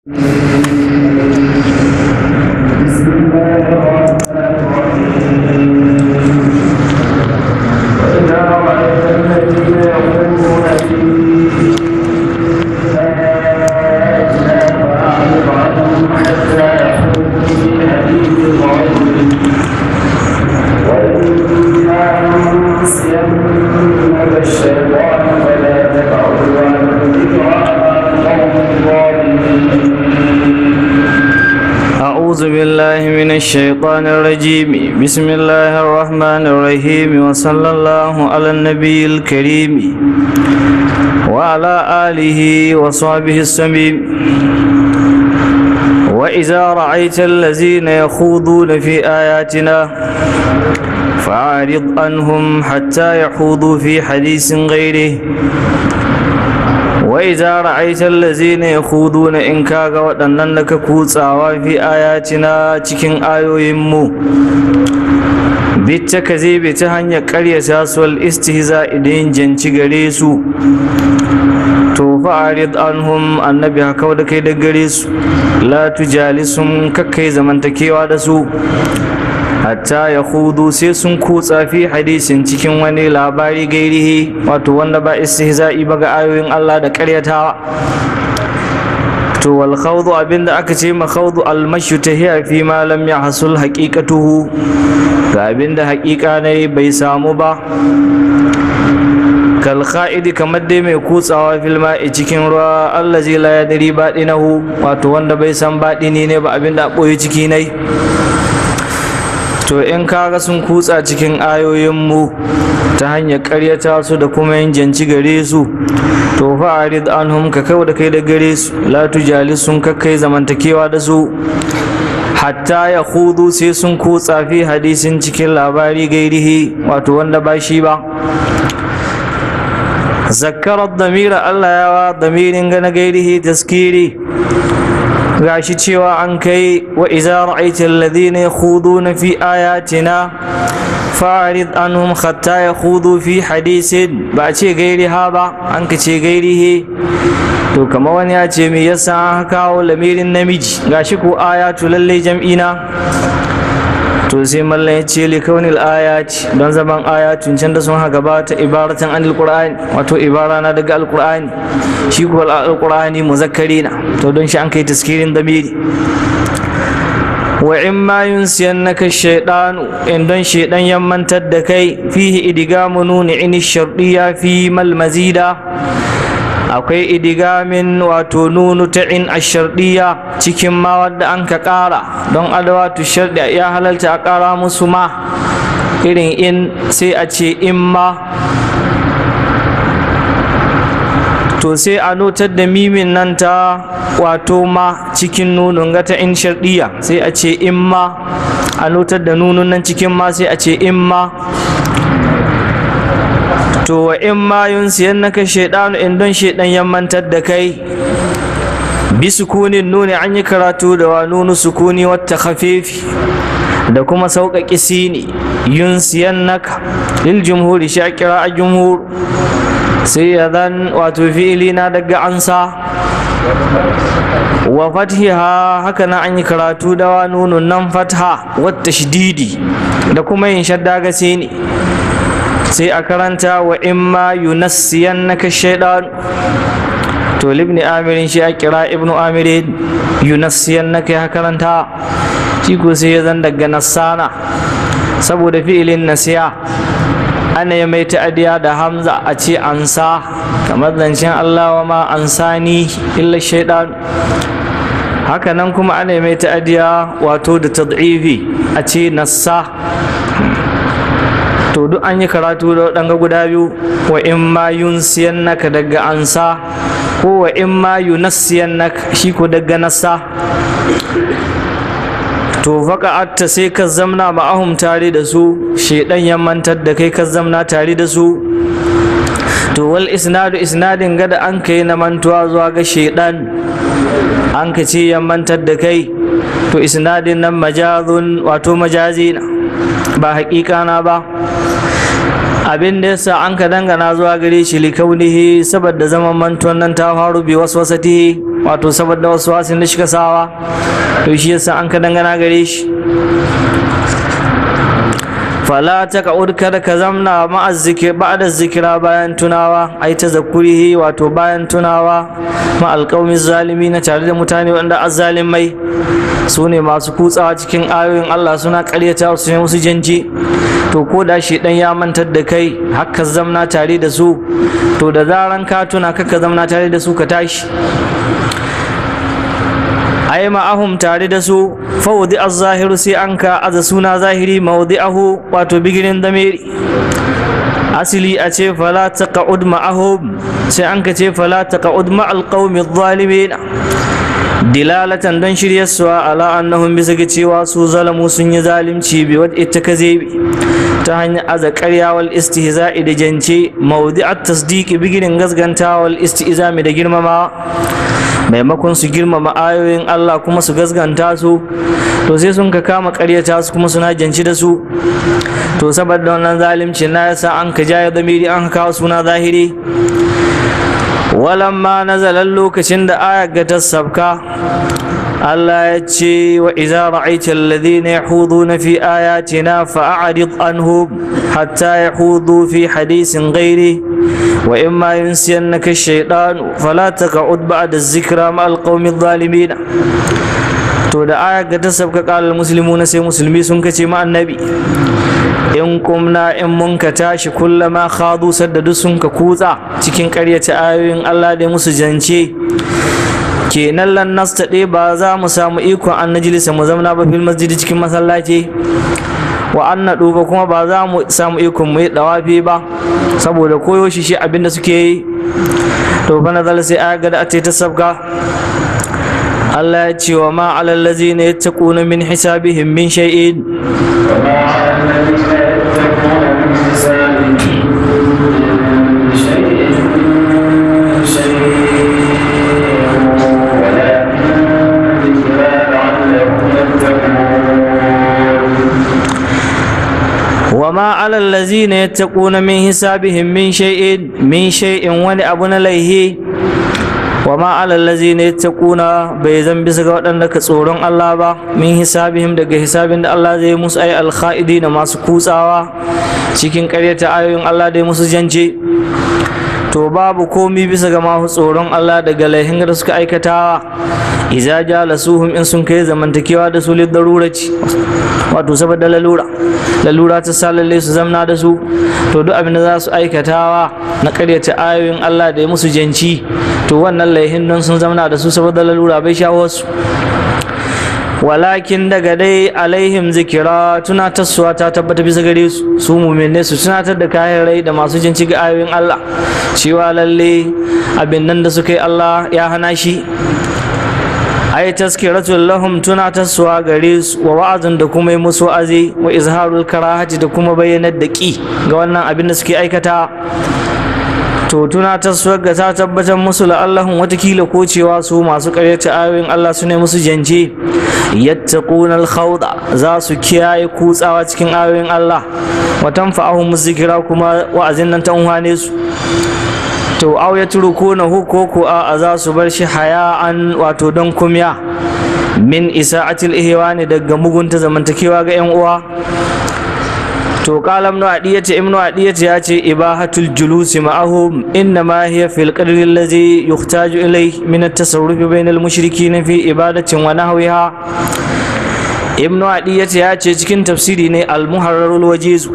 بسم الله الرحمن الرحيم وإذا رأيت الذين يخوضون في آياتنا فأعرض عنهم حتى يخوضوا في حديث غيره وإما ينسينك الشيطان فلا تقعد عن الذكرى مع القوم الظالمين أعوذ بالله من الشيطان الرجيم بسم الله الرحمن الرحيم وصلى الله على النبي الكريم وعلى آله وصحبه السميم وإذا رأيت الذين يخوضون في آياتنا فأعرض عنهم حتى يخوضوا في حديث غيره وإذا رأيت الذين يخوضون إن كاغا waɗannan da ka kutsawa fi ayatina cikin ayoyinmu bitta ka zai ta hanyar ƙaryata su wal istihza idan janci gare su to fa'arid anhum annabi haka da kai da gare su la tujalisum kakkai zamantakewa da su hatta ya hudu sai sun kutsa fi hadisin cikin wani labari gairihi wato wanda ba istihza'i ba ga ayoyin Allah da karyatawa to wal khawdu abinda aka ce ma khawdu al mashu tahiya fi ma lam yahsul haqiqatuhu ga abinda haqiqa ne bai samu ba kal kha'idi kamar dai mai kutsawa fil ma'i cikin ruwa allazi la yadri badinahu wato wanda bai san badini ne ba abinda a boye ciki ne to in kaga sun kutsa cikin ayoyinmu ta hanyar karyata su da kuma yin janci gare su to fa'arid anhum ka kai da kai da gare su la tujalis sun kakkai zamantakewa da su hatta ya hudu sai sun kutsa fi hadisin cikin labari gairihi wato wanda ba shi ba zakarar damira allah yawa damirin gana gairihi taskiri gashi cewa an kai wa iza ra'aita alladhina yakhuduna fi ayatina fa'rid anhum hatta yakhudu fi hadisin ba a ce gairi ha ba an ka ce gairihi to kama wani ya ce me yasa an kawo lamirin namiji gashi ko ayatu lalle jam'ina to sai mallan ya ce likaunil ayati don zaman ayatun can da sun ha gabata ibaratan anil qur'ani wato ibara na daga alqur'ani shi ko alqur'ani muzakkari na to don shi an kai taskirin damiri wa in ma yunsiyannaka shaytanu in don shaydan ya mantar da kai fihi idgamu nuni in shardiya fi mal mazida akwai idigamin wato nunu ta in ashardiya cikin ma wadda an ka ƙara don adawatu shardi ya halalta a ƙara musu ma irin in sai a ce in ma to sai a notar da mimin nan ta wato ma cikin nunun ga ta in shardiya sai a ce in ma a notar da nunun nan cikin ma sai a ce in ma to wa in ma yunsiyannaka shaydanu in don shaydan ya mantar da kai bi sukunin nuni an yi karatu da wa nunu sukuni wata khafifi da kuma sauƙaƙi sini yunsiyannaka lil jumhuri shakira a jumhur sai ya zan wato fi'ili na daga ansa wa fathiha haka na an yi karatu da wa nunun nan fatha wata shididi da kuma yin shadda ga sini sai a karanta wa imma yunassiyannaka shaytan to libni amirin shi a kira ibnu amirin yunassiyannaka ya karanta shi ko sai ya zan daga nassana saboda fi'ilin nasiya ana ya mai ta'adiya da hamza a ce ansa kamar zancen Allah wa ma ansani illa shaidan haka nan kuma ana ya mai ta'adiya wato da tad'ifi a ce nassa to duk an yi karatu da waɗanga guda biyu wa in ma yunsiyannaka daga ansa ko wa in ma yunassiyannaka shi ko daga nassa to atta sai ka zamna ma'ahum tare da su shedan ya mantar da kai ka zamna tare da su to wal isnadu isnadin gada an kai na mantuwa zuwa ga shedan an ka ce ya mantar da kai to isnadin nan majazun wato majazi na ba haƙiƙa na ba abin da yasa an ka dangana zuwa gare shi likaunihi saboda zaman mantuwan nan ta faru bi waswasati wato saboda waswasin da shi sawa to shi yasa an ka dangana gare shi fala ta ka'ud kada ka zamna ma'a zikir ba'da zikira bayan tunawa ai ta zakurihi wato bayan tunawa ma alƙawmin zalimi na tare da mutane wanda azzalimai su ne masu kutsawa cikin ayoyin Allah suna ƙaryata su ne musu janji to ko da shi dan ya mantar da kai haka zamna tare da su to da zaran ka tuna kaka zamna tare da su ka tashi ai ma'ahum tare da su fawdi az-zahiru sai an ka aza suna zahiri mawdi'ahu wato bigirin damiri asili a ce fala taqa'ud ma'ahum sai an ka ce fala taqa'ud ma'al qaumi adh-dhalimin dilalatan don shiryarsuwa ala annahum bisa ga cewa su zalamu sun yi zalimci bi wadda ita ka ta hanyar aza ƙarya wal istihza'i da jance mawdi'at tasdiqi bigirin gasganta wal istihzami da girmama maimakon su girmama ayoyin Allah kuma su gasganta su to sai sun ka kama ƙaryata su kuma suna janci da su to saboda wannan zalimci na yasa an ka jaya zamiri an kawo suna zahiri walamma nazalan lokacin da ayar ga ta sabka Allah ya ce wa idza ra'aita alladhina yahuduna fi ayatina fa'rid anhum hatta yahudu fi hadisin ghairi wa imma yunsiyannaka ash-shaytan fala taq'ud ba'da adh-dhikra ma'al qaumi adh-dhalimin to da ayar ga ta sabka qala muslimuna sai musulmi sun kace ma annabi in kumna in mun ka tashi kullama khadu sadda sun ka kutsa cikin ƙaryata ayoyin Allah da musu jance kenan lan nastaɗe ba za mu samu ikon an najilisa mu zamna ba fil masjidi cikin masallaci wa an naɗu ba kuma ba za mu samu ikon mu yi ɗawafi ba saboda koyo shi shi abin da suke yi to fa nazala sai aya gada ta ta sabga Allah ya ce wa ma alal ladzina yattaquna min hisabihim min shay'in وما على الذين يتقون من حسابهم من شيء شيء ولكن ذكرى لعلهم يتقون وما على الذين يتقون من حسابهم من شيء من شيء wani abu na laihi wama ala allazina yattaquna bai zan bisa ga waɗanda ka tsoron Allah ba min hisabihim daga hisabin da Allah zai musu ay alkhaidi na masu kutsawa cikin ƙaryata ayoyin Allah da musu jance to babu komi bisa ga masu tsoron Allah daga laihin da suka aikata iza jalasuhum in sun kai zamantakewa da su lidaruraci wato saboda lalura lalura ta sa lalle su zamna da su to duk abin da za su aikatawa na karyata ayoyin Allah da ya musu janci to wannan laihin nan sun zamna da su saboda lalura bai shawo su walakin daga dai alaihim zikira tunatarsuwa ta tabbata bisa gare su su muminai su tunatar da kayan rai da masu jin ga ayoyin Allah cewa lalle abin nan da suka yi Allah ya hana shi ai taskiratul lahum tunatarsuwa gare su wa wa'azin da kuma yi musu wa'azi wa izharul karahati da kuma bayyanar da ki ga wannan abin da suke aikata to tunatarsuwar ga ta tabbatar musu la'allahun watakila ko cewa su masu karyata ayoyin Allah su ne musu janje yattaquna al-khawda za su kiyaye kutsawa cikin ayoyin Allah wa tanfa'ahum zikira kuma wa'azin nan ta unhane su to aw yatrukuna hu ko ko a za su bar shi haya'an wato don kumya min isa'atil ihwani daga mugunta zamantakewa ga yan uwa to qala ibn adiyati ibn adiyati ya ce ibahatul julusi ma'ahum inna ma hiya fil qadri allazi yuhtaju ilayhi min at-tasarruf bayna al-mushrikeen fi ibadatin wa nahwiha ibn adiyati ya ce cikin tafsiri ne al-muharrarul wajiz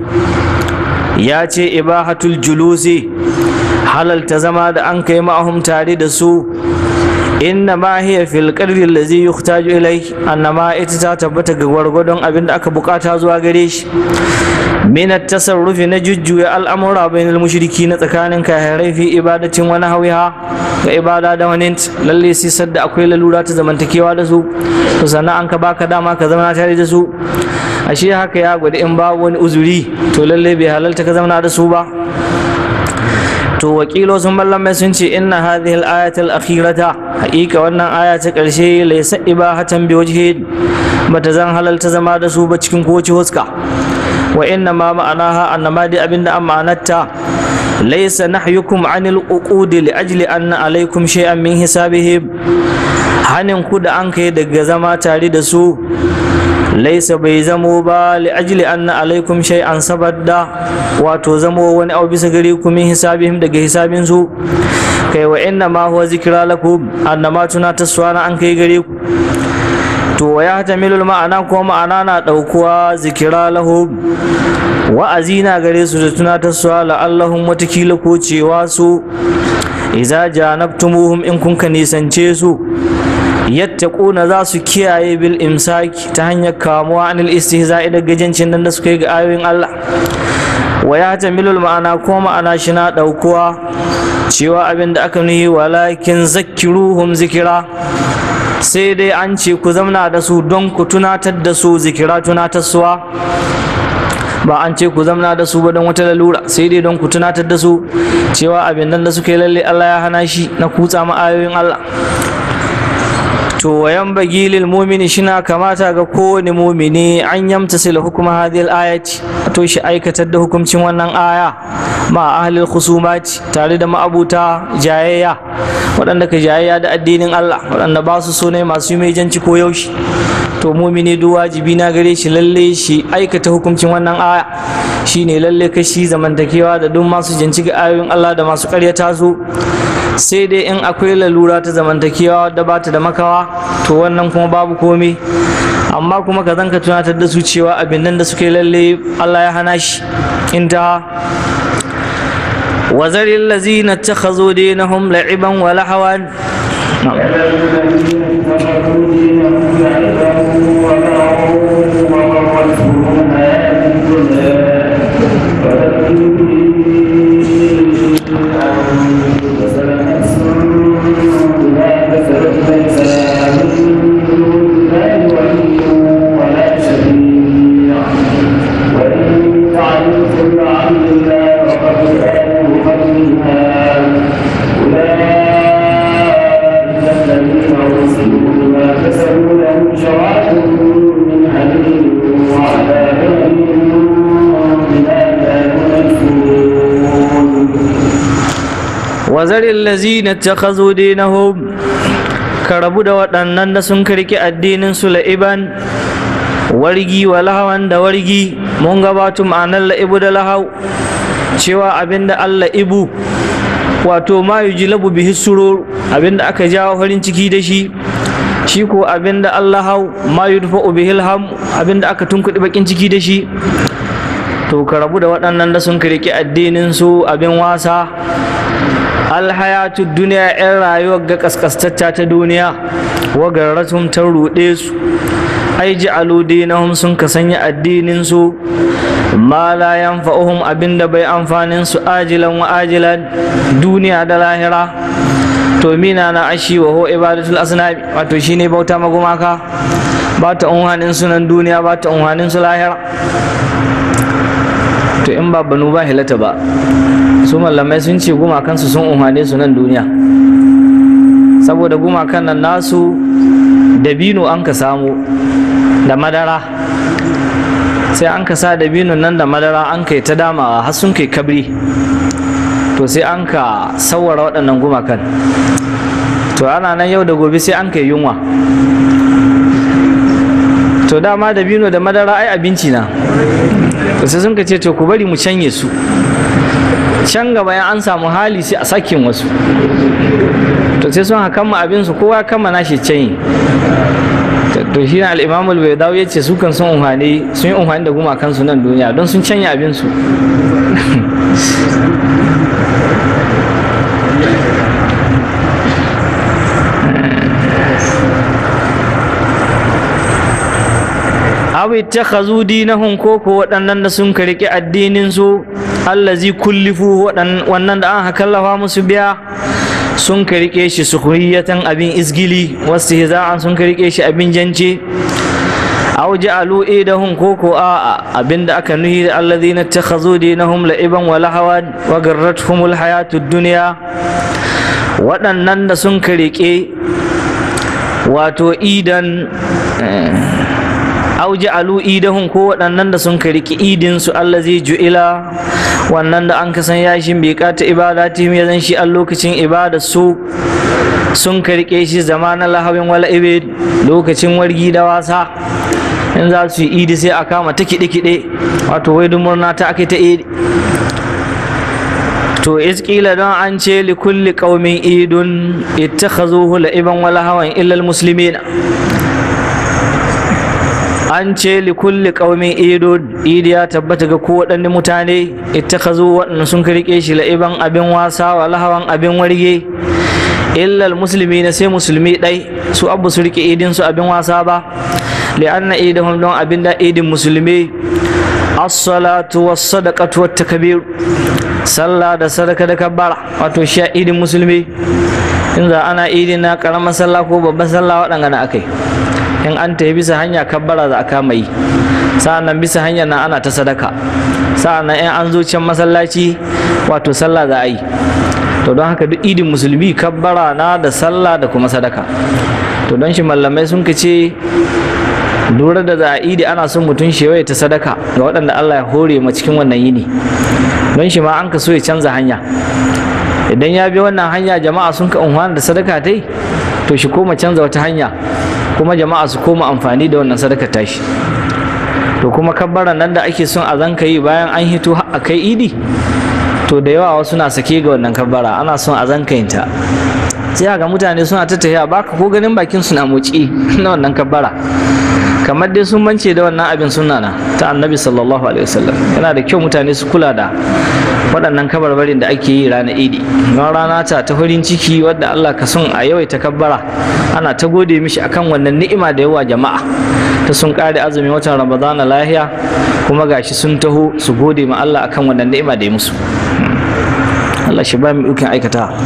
ya ce ibahatul julusi halalta zama da an kai ma'ahum tare da su inna ma hiya fil qadri allazi yuhtaju ilayhi annama ita ta tabbata ga gwargwadon abin da aka bukata zuwa gare shi min at-tasarrufi na jujjuya al'amura bainal mushriki na tsakanin kahirai fi ibadatin wani hawiha ga ibada da wani lalle sai sadda akwai lalura ta zamantakewa da su to sannan an ka baka dama ka zama tare da su ashe haka ya gwada in babu wani uzuri to lalle bai halalta ka zama da su ba to wakilo sun mai sun ce inna hadhihi al-ayat al-akhirata haqiqa wannan aya ta karshe laysa ibahatan bi wajhi bata zan halalta zama da su ba cikin kowace huska wa inna ma ma'anaha annama dai abinda an ma'anarta laysa nahyukum anil uqudi li ajli anna alaykum shay'an min hisabihim hanin ku da an kai daga zama tare da su laisa bai zamo ba li ajli anna alaikum shay'an sabadda wato zamo wani abu bisa gare ku min hisabihim daga hisabin su kai wa inna ma huwa zikra lakum annama tuna taswana an kai gare ku to wa yahtamilul ma'ana ko ma'ana na daukuwa zikira lahum wa'azi na gare su da tuna taswa la'allahum watakila ko cewa su iza janabtumuhum in kun ka nisance su yattaquna za su kiyaye bil imsaki ta hanyar kamuwa anil istihza'i da gajancin nan da suka yi ga ayoyin Allah wa ya tamilul ma'ana ko ma'ana shi na ɗaukuwa cewa abin da aka nuhi walakin zakkiruhum zikira sai dai an ce ku zamna da su don ku tunatar da su zikira tunatarsuwa ba an ce ku zamna da su ba don wata lalura sai dai don ku tunatar da su cewa abin nan da suka yi lalle Allah ya hana shi na kutsa ma ayoyin Allah to wayan bagi lil mumini shina kamata ga kowane mumini an yamtasila hukuma hadhihi ayati to shi aikatar da hukuncin wannan aya ma ahlil khusumati tare da ma'abuta jayayya waɗanda ka jayayya da addinin Allah waɗanda ba su so ne masu mai janci ko yaushe to mumini duk wajibi na gare shi lalle shi aikata hukuncin wannan aya shine lalle kashi zamantakewa da duk masu janci ga ayoyin Allah da masu ƙaryata su sai dai in akwai lalura ta zamantakewa da ba ta da makawa to wannan kuma babu komai amma kuma ka zanka tunatar da su cewa abin nan da suke lalle Allah ya hana shi inta وذر الذين اتخذوا دينهم لعبا ولهوا نعم. wazarin lazina ta kazo dinahum ka rabu da waɗannan da sun karki addinin su la'iban wargi wa lahawan da wargi mun gabatu ma'anar la'ibu da lahau cewa abinda Allah ibu wato ma yujlabu bihi surur abinda aka jawo farin ciki da shi shi ko abinda Allah hau ma yudfa'u bihi alham abinda aka tunkuɗi bakin ciki da shi to ka rabu da waɗannan da sun karki addinin su abin wasa alhayatu duniya yan rayuwar ga kaskastacca ta duniya wa garratum ta ruɗe su ai ja'alu dinahum sun ka sanya addinin su ma la yanfa'uhum abinda bai amfanin su ajilan wa ajilan duniya da lahira to mina na ashi wa ho ibadatul asnabi wato shine bauta magumaka ba ta unhanin sunan duniya ba ta unhanin su lahira to in ba banu ba hilata ba su mallamai sun ce gumakansu sun umarne su nan duniya saboda gumakan nan nasu dabino an ka samu da madara sai an ka sa dabino nan da madara an kai ta damawa har sun kai kabri to sai an ka sawara waɗannan gumakan to ana nan yau da gobe sai an kai yunwa to dama dabino da madara ai abinci na to sai sun ka ce to ku bari mu canye su can gaba ya an samu hali sai a sakin wasu to sai sun hakan ma abinsu kowa kama nashi canyi to shi na al'imamul bai dawo ya ce su kan sun unhani sun yi unhani da gumakansu nan duniya don sun canya abinsu awi ta khazu dinahum ko ko waɗannan da sun karki addinin su allazi kullifu wannan da an hakallafa musu biya sun karike shi sukhiyatan abin isgili wasu hiza'an sun karike shi abin jance aw ja'alu idahum ko ko a abinda aka nuhi da allazina takhazu dinahum la'iban wa lahawan wa garratuhumul hayatud dunya waɗannan da sun karike wato idan au ja'alu idahum ko waɗannan da sun kariki idin su allazi ju'ila wannan da an kasan yashin bai kata ibadatihim ya zan shi a lokacin ibada su sun karike shi zamanin lahawin wala ibe lokacin wargi da wasa in za su yi idi sai a kama ta kiɗe-kiɗe wato wai murna ta ake ta idi to iskila don an ce li kulli qaumin idun ittakhazuhu la'iban wala hawan illa almuslimin an ce li kulli qaumin idun idi ya tabbata ga kowaɗanne mutane ittakhazu waɗanda sun rike shi la'iban abin wasa wala hawan abin warge illa almuslimina sai musulmi ɗai su abu su rike idin su abin wasa ba li'anna idahum don abin da idin musulmi as-salatu was-sadaqatu wat-takbir sallah da sadaka da kabbara wato sha idin musulmi in za ana idin na karamar sallah ko babban sallah waɗanga na akai in an tafi bisa hanya kabbara za a kama yi sa'annan bisa hanyar na ana ta sadaka sa'annan in an zo can masallaci wato sallah za a yi to don haka duk idin musulmi kabbara na da sallah da kuma sadaka to don shi mallamai sun ce lura da za a idi ana son mutum shewaye ta sadaka ga waɗanda Allah ya hore ma cikin wannan yini don shi ma an ka so ya canza hanya idan ya bi wannan hanya jama'a sun ka unhwana da sadaka tai to shi koma canza wata hanya kuma jama'a su koma amfani da wannan sadaka tashi to kuma kabbaran nan da ake son a zanka yi bayan an hito a kai idi to da yawa wasu na sake ga wannan kabbara ana son a zanka yin ta sai ga mutane suna ta tafiya baka ko ganin bakin su na motsi na wannan kabbara kamar dai sun mance da wannan abin sunna na ta annabi sallallahu alaihi wasallam yana da kyau mutane su kula da waɗannan kabarbarin da ake yi ranar idi don rana ta ta farin ciki wadda Allah ka son a yawaita kabbara ana ta gode mishi akan wannan ni'ima da yawa jama'a ta sun kare azumin watan ramadana lahiya kuma gashi sun taho su gode ma Allah akan wannan ni'ima da ya musu Allah shi ba mu ikon aikata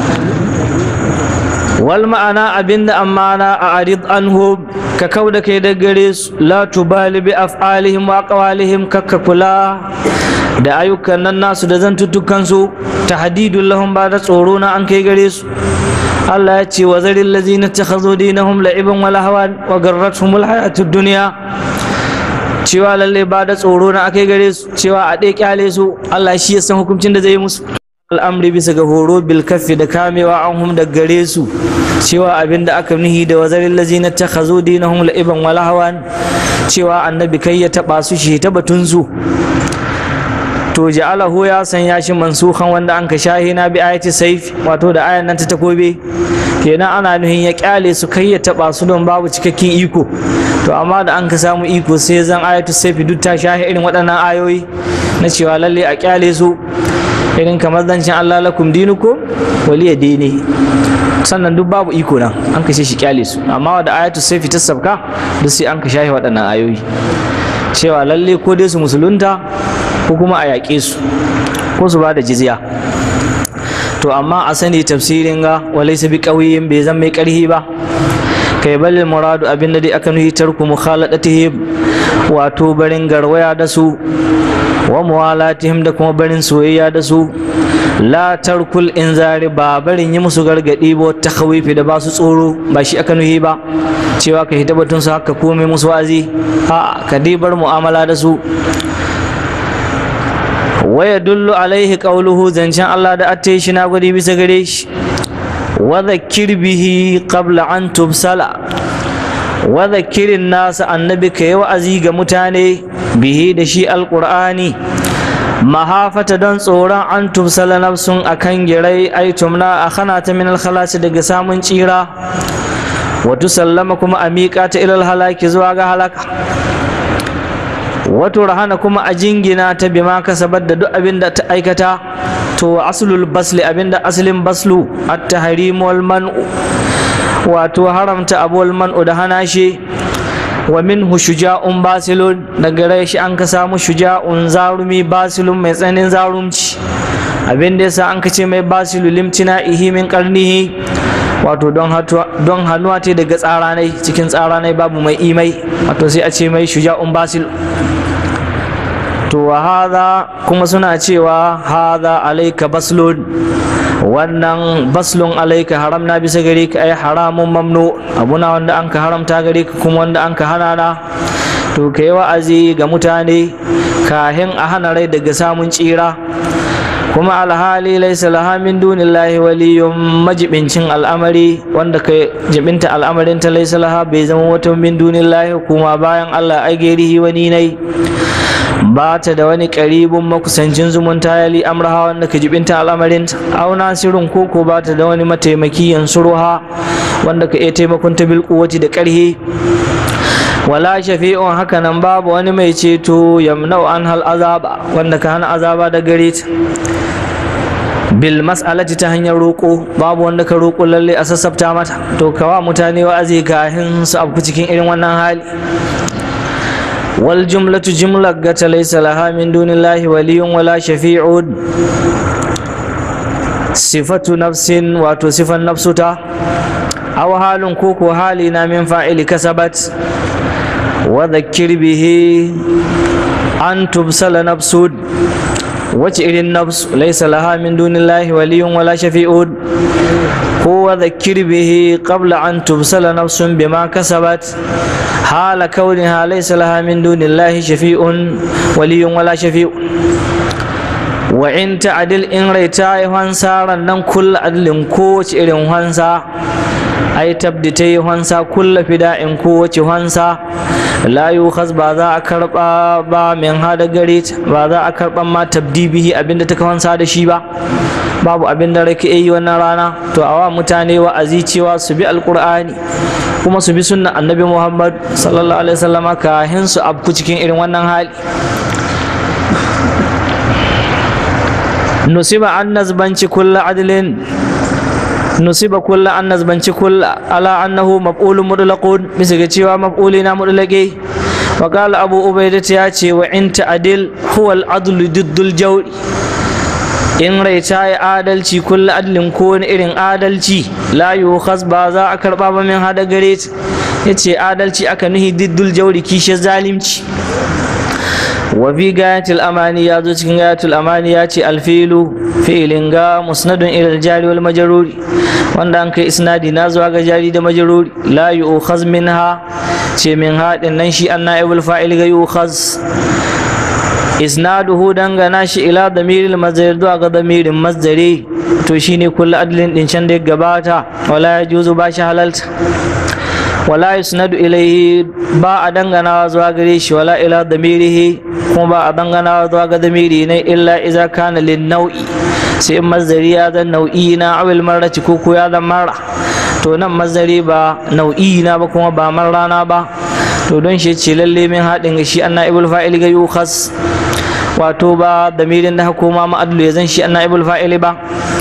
wal ma'ana abinda amana a arid anhu ka kau da kai da gare su la tubali bi af'alihim wa aqwalihim kakka kula da ayyukan nan nasu da zantuttukan su tahdidul lahum ba da tsoro na an kai gare su Allah ya ce wa zaril ladzina takhadhu dinahum la'iban wa lahwan wa garratuhumul hayatud dunya cewa lalle ba da tsoro na akai gare su cewa a ɗaya kyale su Allah shi ya san hukuncin da zai yi musu al'amri bisa ga horo bil kaffi da kamewa an hum da gare su cewa abin da aka nuhi da wazarin lazina ta khazo dinahum la'iban wa lahawan cewa annabi kai ya taba su shi ta batun su to ja'alahu ya sanya shi mansukan wanda an ka shahi na bi ayati saif wato da ayan nan ta takobe kenan ana nuhin ya kyale su kai ya taba su don babu cikakken iko to amma da an ka samu iko sai zan ayatu saif duk ta shahi irin waɗannan ayoyi na cewa lalle a kyale su irin kamar zancen Allah lakum dinukum waliya dini sannan duk babu iko nan an kashe shi kyale su amma da ayatu sai fitar sabka duk sai an ka shahi waɗannan ayoyi cewa lalle ko dai su musulunta ko kuma a yaƙe su ko su ba da jizya to amma a sani tafsirin ga walaysa bi qawiyin bai zan mai ƙarhi ba kai balil muradu abin da dai aka nuhi tarku mukhaladatihim wato barin garwaya da su wa muwalatihim da kuma barin soyayya da su la tarkul inzari ba barin yi musu gargadi ba ta khawifi da ba su tsoro ba shi aka nuhi ba cewa ka hita batun su haka komai musu wazi a ka dai bar mu'amala da su wa yadullu alaihi qawluhu zancen Allah da atte shi na gwadi bisa gare shi wa dhakkir bihi qabla an tubsala wa dhakkirin nasa annabi ka yi wa'azi ga mutane bihi da shi alqur'ani mahafata don tsoron an tubsala nafsun akan girai ai tumna a khana ta min alkhalasi daga samun tsira wa tusallama kuma a miƙa ta ilal halaki zuwa ga halaka wato rahana kuma a jingina ta bima kasabar da duk abin da ta aikata to aslul basli abin da aslin baslu at-tahrim wal man'u wato haramta abul man'u da hana shi wa minhu shuja'un basilun daga rai shi an ka samu shuja'un zarumi basilun mai tsanin zarumci abin da yasa an ka ce mai basilu limtina ihi min karnihi wato don don hannuwa ta daga tsaranai cikin tsaranai babu mai imai wato sai a ce mai shuja'un basil to wa hadha kuma suna cewa hadha alayka baslun wannan baslun alayka haram na bisa gare ka ai haramun mamnu abuna wanda an ka haramta gare ka kuma wanda an ka hana na to kai wa'azi ga mutane kahin a hana rai daga samun tsira kuma alhali laisa laha min dunillahi waliyun majibincin al'amari wanda ka jibinta al'amarin ta laisa laha bai zama wata min dunillahi kuma bayan Allah ai gairihi wani nai ba ta da wani karibin makusancin zumunta ya li amraha wanda ka jibinta al'amarin ta au nasirin koko ba ta da wani mataimaki yansuruha wanda ka iya taimakon ta bil da karhi wala shafi'un haka nan babu wani mai ceto yamnau an hal azaba wanda ka hana azaba da gare ta bil mas'alati ta hanyar roƙo babu wanda ka roƙo lalle a sassafta mata to kawa mutane wa'azi kahin su abu cikin irin wannan hali wal jumlatu jumla ga ta laysa laha min dunillahi waliyun wala shafi'un sifatu nafsin wato sifan nafsuta aw halin koko hali na min fa'ili kasabat وذكر به أن تبسل نفس وجئر النفس ليس لها من دون الله ولي ولا شفيع هو ذكر به قبل أن تبسل نفس بما كسبت حال كونها ليس لها من دون الله شفيع ولي ولا شفيع وإن تعدل إن ريتاي هنسا رنن كل عدل كوش إلين هنسا ai tabditai hansa kulla fida'in kowace hansa la yukhaz ba za a karba ba min hada gare ba za a karban ma tabdibihi abinda ta hansa da shi ba babu abinda rake yi wannan rana to awa mutane wa'azi cewa su bi alqur'ani kuma su bi sunnan annabi muhammad sallallahu alaihi wasallama kahin su abku cikin irin wannan hali nusiba an nazbanci kulla adlin nusiba kulla an nazbanci kulla ala annahu maf'ulun mutlaqun bisa ga cewa maf'uli na mutlaqi wa qala abu ubaidah ya ce wa in ta'dil huwa al-adlu diddul jawri in rai ta yi adalci kulla adlin ko wani irin adalci la yukhas ba za a karba ba min hada gare ta yace adalci aka nuhi diddul jawri kishe zalimci wa fi gayatul amani ya zo cikin gayatul amani ya ce alfilu fi'ilin ga musnadun ilal jari wal majaruri wanda an kai isnadi na zuwa ga jari da majaruri la yu'khaz minha ce min haɗin nan shi an na'ibul fa'il ga yu'khaz isnaduhu dangana shi ila damiril mazdari zuwa ga damirin mazdari to shine kullu adlin din can da ya gabata wala yajuzu ba shi halalta wala yusnadu ilaihi ba a danganawa zuwa gare shi wala ila damirihi kuma ba a danganawa zuwa ga damiri ne illa iza kana lin nau'i sai in mazdari ya zan nau'i na awil marrati ko ko ya zan mara to nan mazdari ba nau'i na ba kuma ba marrana ba to don shi ce lalle min haɗin ga shi anna ibul fa'il ga yukhas wato ba damirin da hukuma ma'adlu ya zan shi anna ibul fa'il ba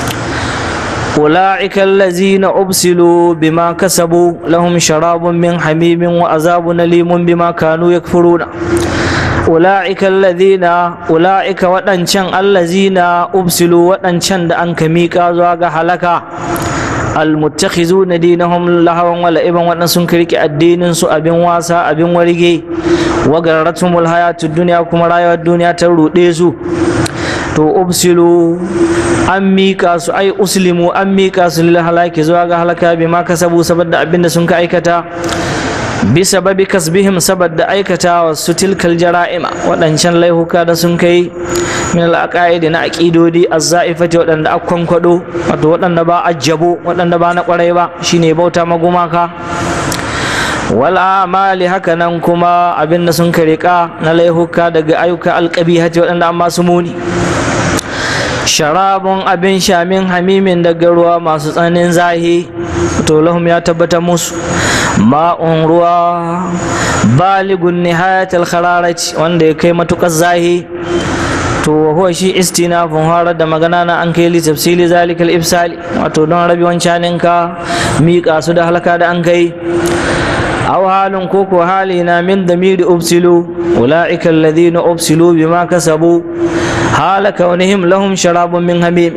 أولئك الذين أبسلوا بما كسبوا لهم شراب من حميم وعذاب أليم بما كانوا يكفرون أولئك الذين أولئك وأنشان الذين أبسلوا وأنشان دا أنك ميكا زواغ حلقا المتخذون دينهم لهوا ولعبا وأنسون كريك الدين سو أبن واسا أبن ورقي وغرتهم الحياة الدنيا كما رايوا الدنيا تروديسو to ubsilu an mika su ai uslimu an mika su lil halaki zuwa ga halaka bi ma kasabu saboda abinda sun ka aikata bi sababi kasbihim saboda aikata wa su tilkal jara'ima waɗancan laihuka da sun kai min al na aqidodi az-za'ifati waɗanda akwan kwado wato waɗanda ba ajjabo waɗanda ba na ƙwarai ba shine bauta magumaka wal amali haka nan kuma abinda sun karika na laihuka daga ayyuka alqabihati waɗanda an masu muni sharabun abin shamin hamimin daga ruwa masu tsananin zahi to lahum ya tabbata musu ma'un ruwa baligun nihayatul khararati wanda ya kai matukar zahi to huwa shi istinafun harar da magana na an kai li tafsili zalikal ifsali wato don rabi wancanin ka miƙa su da halaka da an kai aw halin koko hali na min damiri ubsilu ulaika alladhina ubsilu bima kasabu hala kaunihim lahum sharabun min hamim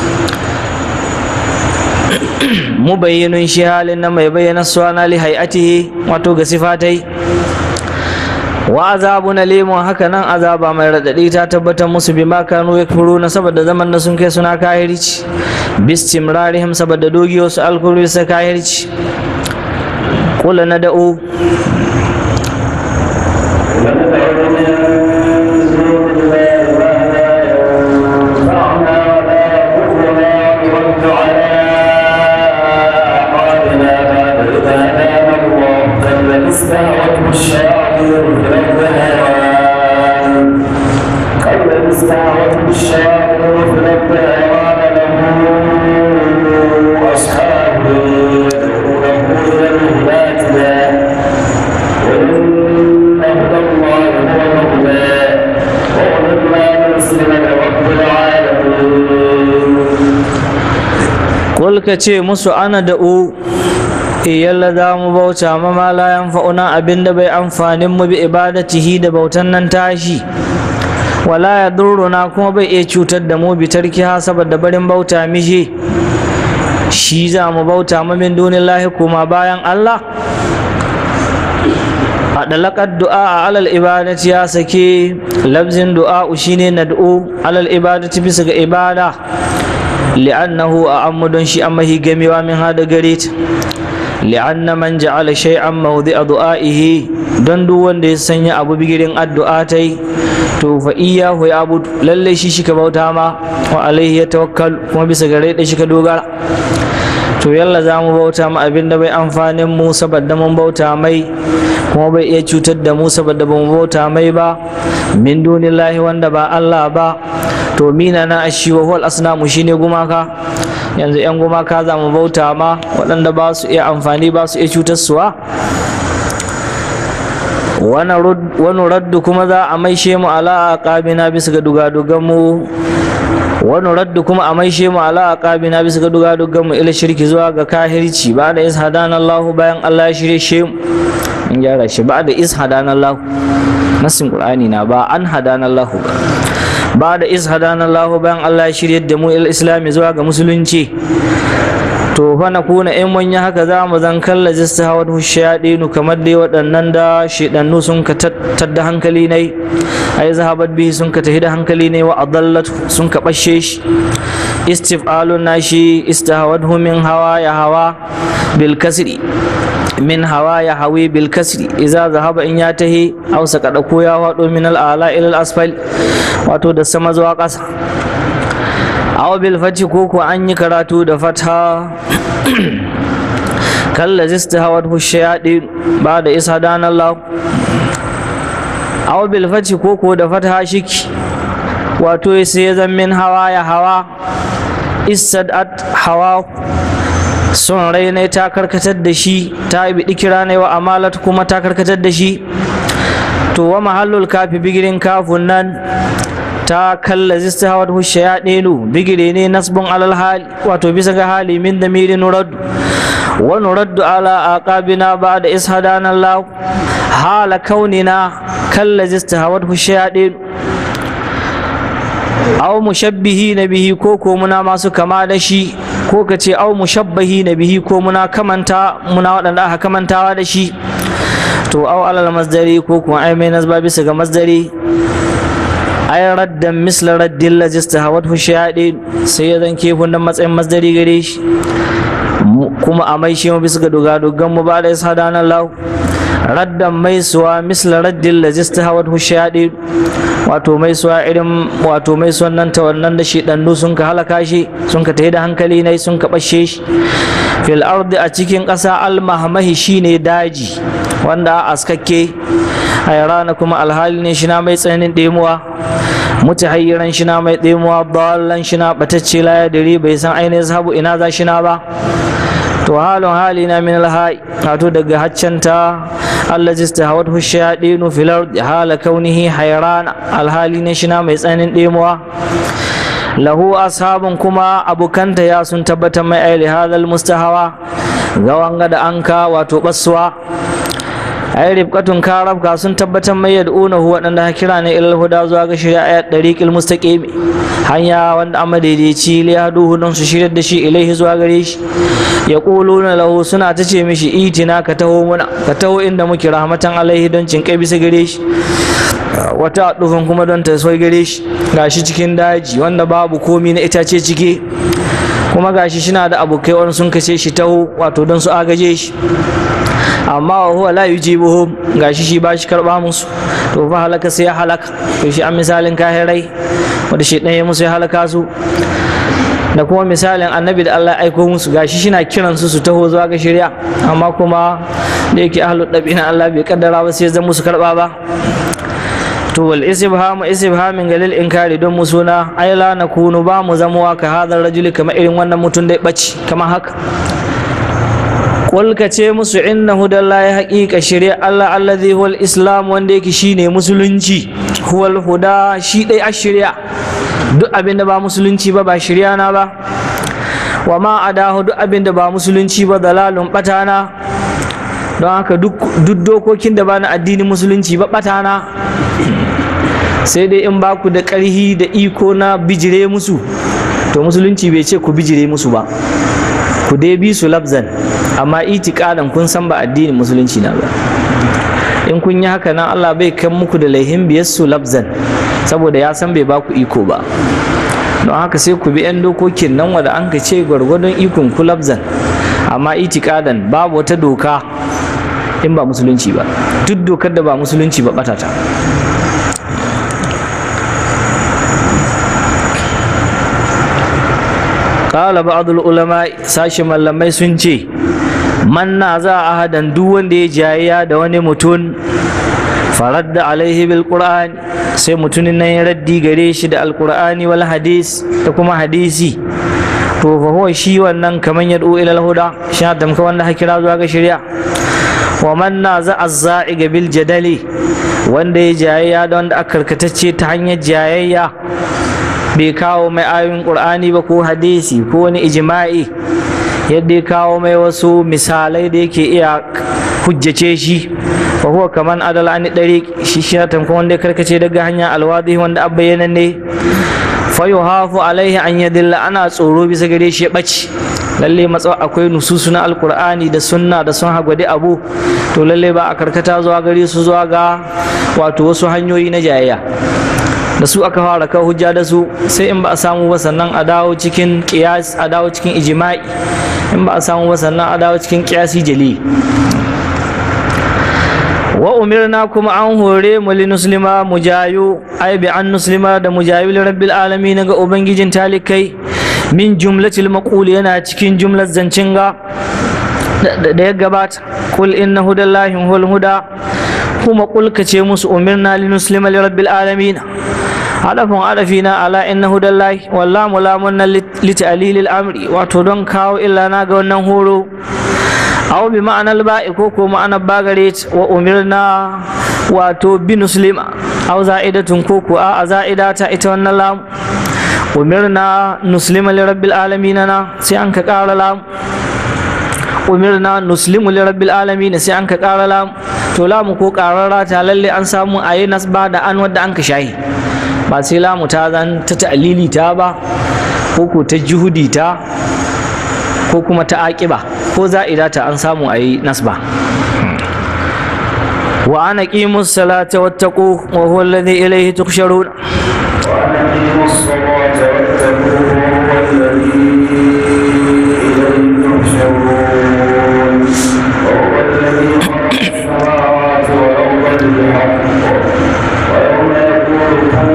mubayyinun shi halin na mai bayyana suwana li hay'atihi wato ga sifatai wa azabun alimun haka nan azaba mai raɗaɗi ta tabbatar musu bi ma kanu yakfuruna saboda zaman da sun kai suna kahirci bistimrarihim saboda dogi wasu alkuru sa kahirci kula na da'u ka ce musu ana da'u yalla za mu bauta ma ma la yanfa'una abinda bai amfanin mu bi ibadatihi da bautan nan tashi wala ya durruna kuma bai iya cutar da mu bi tarkiha saboda barin bauta mishi shi za mu bauta ma min dunillahi kuma bayan Allah a dalakar du'a a alal ibadati ya sake labzin du'a shine nad'u alal ibadati bisa ga ibada li'annahu a don shi amma hi gamewa min hada gare ta li'anna man ja'ala shay'an mawdi'a du'a'ihi don duk wanda ya sanya abu bigirin addu'a tai to fa iyyahu ya abu lalle shi shi ka bauta ma wa alaihi ya tawakkal kuma bisa gare da shi ka dogara to yalla za mu bauta ma abin da bai amfanin mu saboda mun bauta mai kuma bai iya cutar da mu saboda ba mu bauta mai ba min dunillahi wanda ba Allah ba to mina na ashi wa huwal asnamu shine gumaka yanzu yan gumaka za mu bauta ma waɗanda ba su iya amfani ba su iya cutar suwa wani raddu kuma za a maishe mu ala aqabina bisa ga dugadugan mu wani raddu kuma a maishe mu ala aqabina bisa ga dugadugan mu ila shirki zuwa ga kahirci ba da ishadana Allah bayan Allah ya shirye shi in gyara shi ba da ishadana Allah nasin qur'ani na ba an hadana Allah ba ba da ishadana Allah bayan Allah ya shirye da mu ila islami zuwa ga musulunci to fa na kuna in mun yi haka za mu zan kalla jista hawa shayaɗinu kamar dai waɗannan da shiɗannu sun ka da hankali ne ai zahabat bihi sun ka tahi da hankali ne wa adallat sun ka ɓashe shi istif'alun nashi istahawadhu min hawa ya hawa bil kasri min hawa ya hawi bil kasri idza zahaba in ya tahi aw saka ko ya wado min al ala ila al asfal wato da sama zuwa ƙasa aw bil fati ko ko an yi karatu da fata kalla zistahawat hushayadi ba da isa dan Allah aw bil fati ko ko da fata shiki wato sai ya zan min hawa ya hawa istadat hawa son rai ne ta karkatar da shi ta bi kira ne wa amalat kuma ta karkatar da shi to wa mahallul kafi bigirin kafun nan ta kalla zista hawar hushe ya ɗelu bigire ne nasbun alal hali wato bisa ga hali min da miri nuraddu wa nuraddu ala aqabina ba da ishadana Allah hala kaunina kalla zista hawar hushe ya ɗelu aw mushabbihi na bihi ko ko muna masu kama da shi ko ka ce aw mushabbahi na bihi ko muna kamanta muna waɗanda aka kamantawa da shi to aw alal masdari ko kuma ai mai nasba bisa ga masdari ay raddan misla raddin lajista hawat shayaɗe sai ya zan kefin da matsayin masdari gare shi kuma a mai shi bisa ga dogadogan mu ba da isa danar lau raddan mai suwa misla raddin lajista hawat shayaɗe wato mai suwa irin wato mai suwan nan ta wannan da shi ɗannu sun ka halaka shi sun ka tafi da hankali ne sun ka ɓashe shi fil ardi a cikin ƙasa almahmahi shine daji wanda a askakke hayrana kuma alhali ne shina mai tsananin ɗemuwa mutahayyiran shina mai ɗemuwa ballan shina batacce la yadiri bai san ainihin sabu ina za shina ba to halin hali na min alhai wato daga haccanta allazi istahawat hushayadinu fil ardi hala kaunihi hayrana alhali ne shina mai tsananin ɗemuwa lahu ashabun kuma abukanta ya sun tabbatar mai aili hadal mustahawa ga wanga da anka wato basuwa ai ribqatun karabka sun tabbatar mai yad'unahu waɗanda ha kira ne ilal huda zuwa ga shari'a ayat dariqil mustaqim hanya wanda amma daidaici li yaduhu don su shirar da shi ilaihi zuwa gare shi yaquluna lahu suna ta ce mishi itina ka taho muna ka taho inda muke rahmatan alaihi don cin kai bisa gare shi wata dufin kuma don ta so gare shi gashi cikin daji wanda babu komi na itace cike kuma gashi shina da abokai wani sun kace shi taho wato don su agaje shi amma wa huwa la yujibuhum gashi shi ba shi karba musu to fa halaka sai ya halaka to shi an misalin kahirai wanda shi ɗaya musu ya halaka su da kuma misalin annabi da Allah ya aiko musu gashi shina kiran su su taho zuwa ga shari'a amma kuma da yake ahlu na Allah bai kaddara ba sai zan musu karba ba to wal isbhamu isbhamin galil inkari don mu suna ai la nakunu ba mu zamuwa ka hadar rajuli kamar irin wannan mutum da ya ɓaci kamar haka Qul ce musu inna hudallahi haqiqa shari'a Allah allazi huwal islam wanda yake shine musulunci huwal huda shi dai a shari'a duk abinda ba musulunci ba ba shari'a na ba wa ma adahu duk abinda ba musulunci ba dalalun batana don haka duk dokokin da ba na addinin musulunci ba batana sai dai in ba ku da ƙarhi da iko na bijire musu to musulunci bai ce ku bijire musu ba ku dai bi su labzan amma itikadan kun san ba addinin musulunci na ba in kun yi haka nan Allah bai kan muku da laihin biyar su labzan saboda ya san bai ba ku iko ba don haka sai ku bi 'yan dokokin nan wanda an ka ce gwargwadon ikon ku labzan amma itikadan babu wata doka in ba musulunci ba duk dokar da ba musulunci ba batata qala ba'dul ulama sashi mallamai sun ce man na za a hadan duk wanda ya jayayya da wani mutum faradda alaihi bil qur'an sai mutumin nan ya raddi gare shi da alqur'ani wal hadis da kuma hadisi to fa huwa shi wannan kaman yad'u ila al huda shi damka wanda ha kira zuwa ga shari'a wa man na za azza'iga bil jadali wanda ya jayayya da wanda aka karkatacce ta hanyar jayayya bai kawo mai ayoyin qur'ani ba ko hadisi ko wani ijma'i yadda ya kawo mai wasu misalai da yake iya hujjace shi fa huwa kaman adal an dariq shi shi tamkon wanda ya karkace daga hanya alwadi wanda abbayyana ne fa yuhafu alaihi an yadilla ana tsoro bisa gare shi ya ɓaci lalle matsawa akwai nususu na alkur'ani da sunna da sun hagwade abu to lalle ba a karkata zuwa gare su zuwa ga wato wasu hanyoyi na jayayya da su aka fara kawo hujja da su sai in ba a samu ba sannan a dawo cikin qiyas a dawo cikin ijma'i in ba a samu ba sannan a dawo cikin qiyasi jali wa umirna kuma an hore mu li muslima mujayu ai bi an muslima da mujayu li rabbil alamin ga ubangijin talikai min jumlatil maqul yana cikin jumlar zancin ga da ya gabata kul inna hudallahi huwal huda kuma kul ce musu umirna li muslima li rabbil alamin hadafin adafina ala inna hudallahi wallahu lamunna li ta'lilil amri wato don kawo illa na ga wannan horo aw bi ma'anar ba'i ko ko ma'anar bagare wa umirna wato bi muslima aw za'idatun ko ko a za'idata ita wannan lam umirna nuslima li rabbil alamin na sai an ka ƙara lam umirna nuslimu li rabbil alamin sai an ka ƙara lam to lamu ko ƙarara ta lalle an samu ayi nasba da an wadda an ka shahi ba sai lamu ta zan ta ta'lili ta ba ko ko ta juhudi ta ko kuma ta aƙiba ko za'ida ta an samu ayi nasba wa ana qimus salata wattaqu wa huwa alladhi ilayhi tuhsharun وأقيموا الصلاة واتقوه هو الذي إليه تحشرون وهو الذي خلق السماوات والأرض بالحق ويوم يقول كن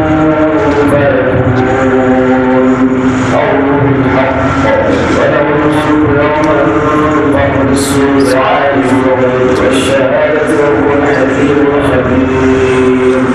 فيكون قوله الحق وله الملك يوم ينفخ بالصور عالم الغيب والشهادة وهو الحكيم الخبير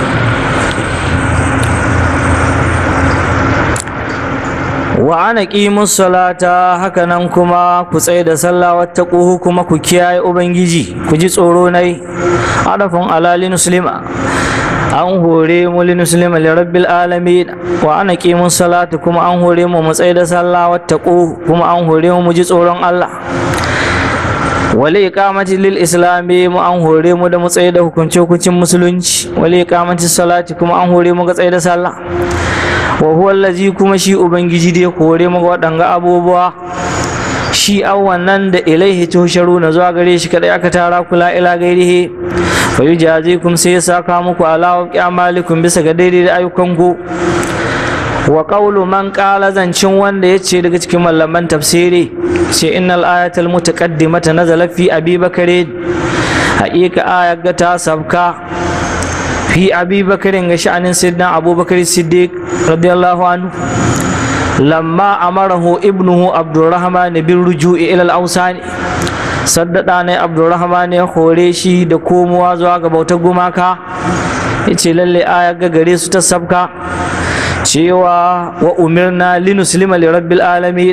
wa ana qimus salata haka nan kuma ku tsaye da sallah wattaquhu kuma ku kiyaye ubangiji ku ji tsoro nai adafin alali muslima an hore mu li muslima li rabbil alamin wa ana qimus salata kuma an hore mu mu tsaye da sallah wattaqu kuma an hore mu mu ji tsoron Allah wali iqamati lil islami mu an hore mu da mu tsaye da hukunce hukuncin musulunci wali iqamati salati kuma an hore mu ga tsaye da sallah wa huwa allazi kuma shi ubangiji da ya hore mu ga waɗanga abubuwa shi an wannan da ilaihi tusharu na zuwa gare shi kadai aka tara kula ila gairihi fa yujazikum sai ya saka muku ala amalikum bisa ga daidai da ayyukanku wa qawlu man qala zancin wanda yace daga cikin malaman tafsiri ce innal ayatal mutaqaddimata nazala fi abi bakare haƙiƙa ayar ga ta sabka fi abi bakarin ga sha'anin sayyidina abubakar siddiq radiyallahu anhu lamma amarahu ibnuhu abdurrahman bin ruju'i ila al-awsani saddada ne abdurrahman ya hore shi da komowa zuwa ga bautar gumaka yace lalle aya ga gare su ta sabka cewa wa umirna linuslima li rabbil alamin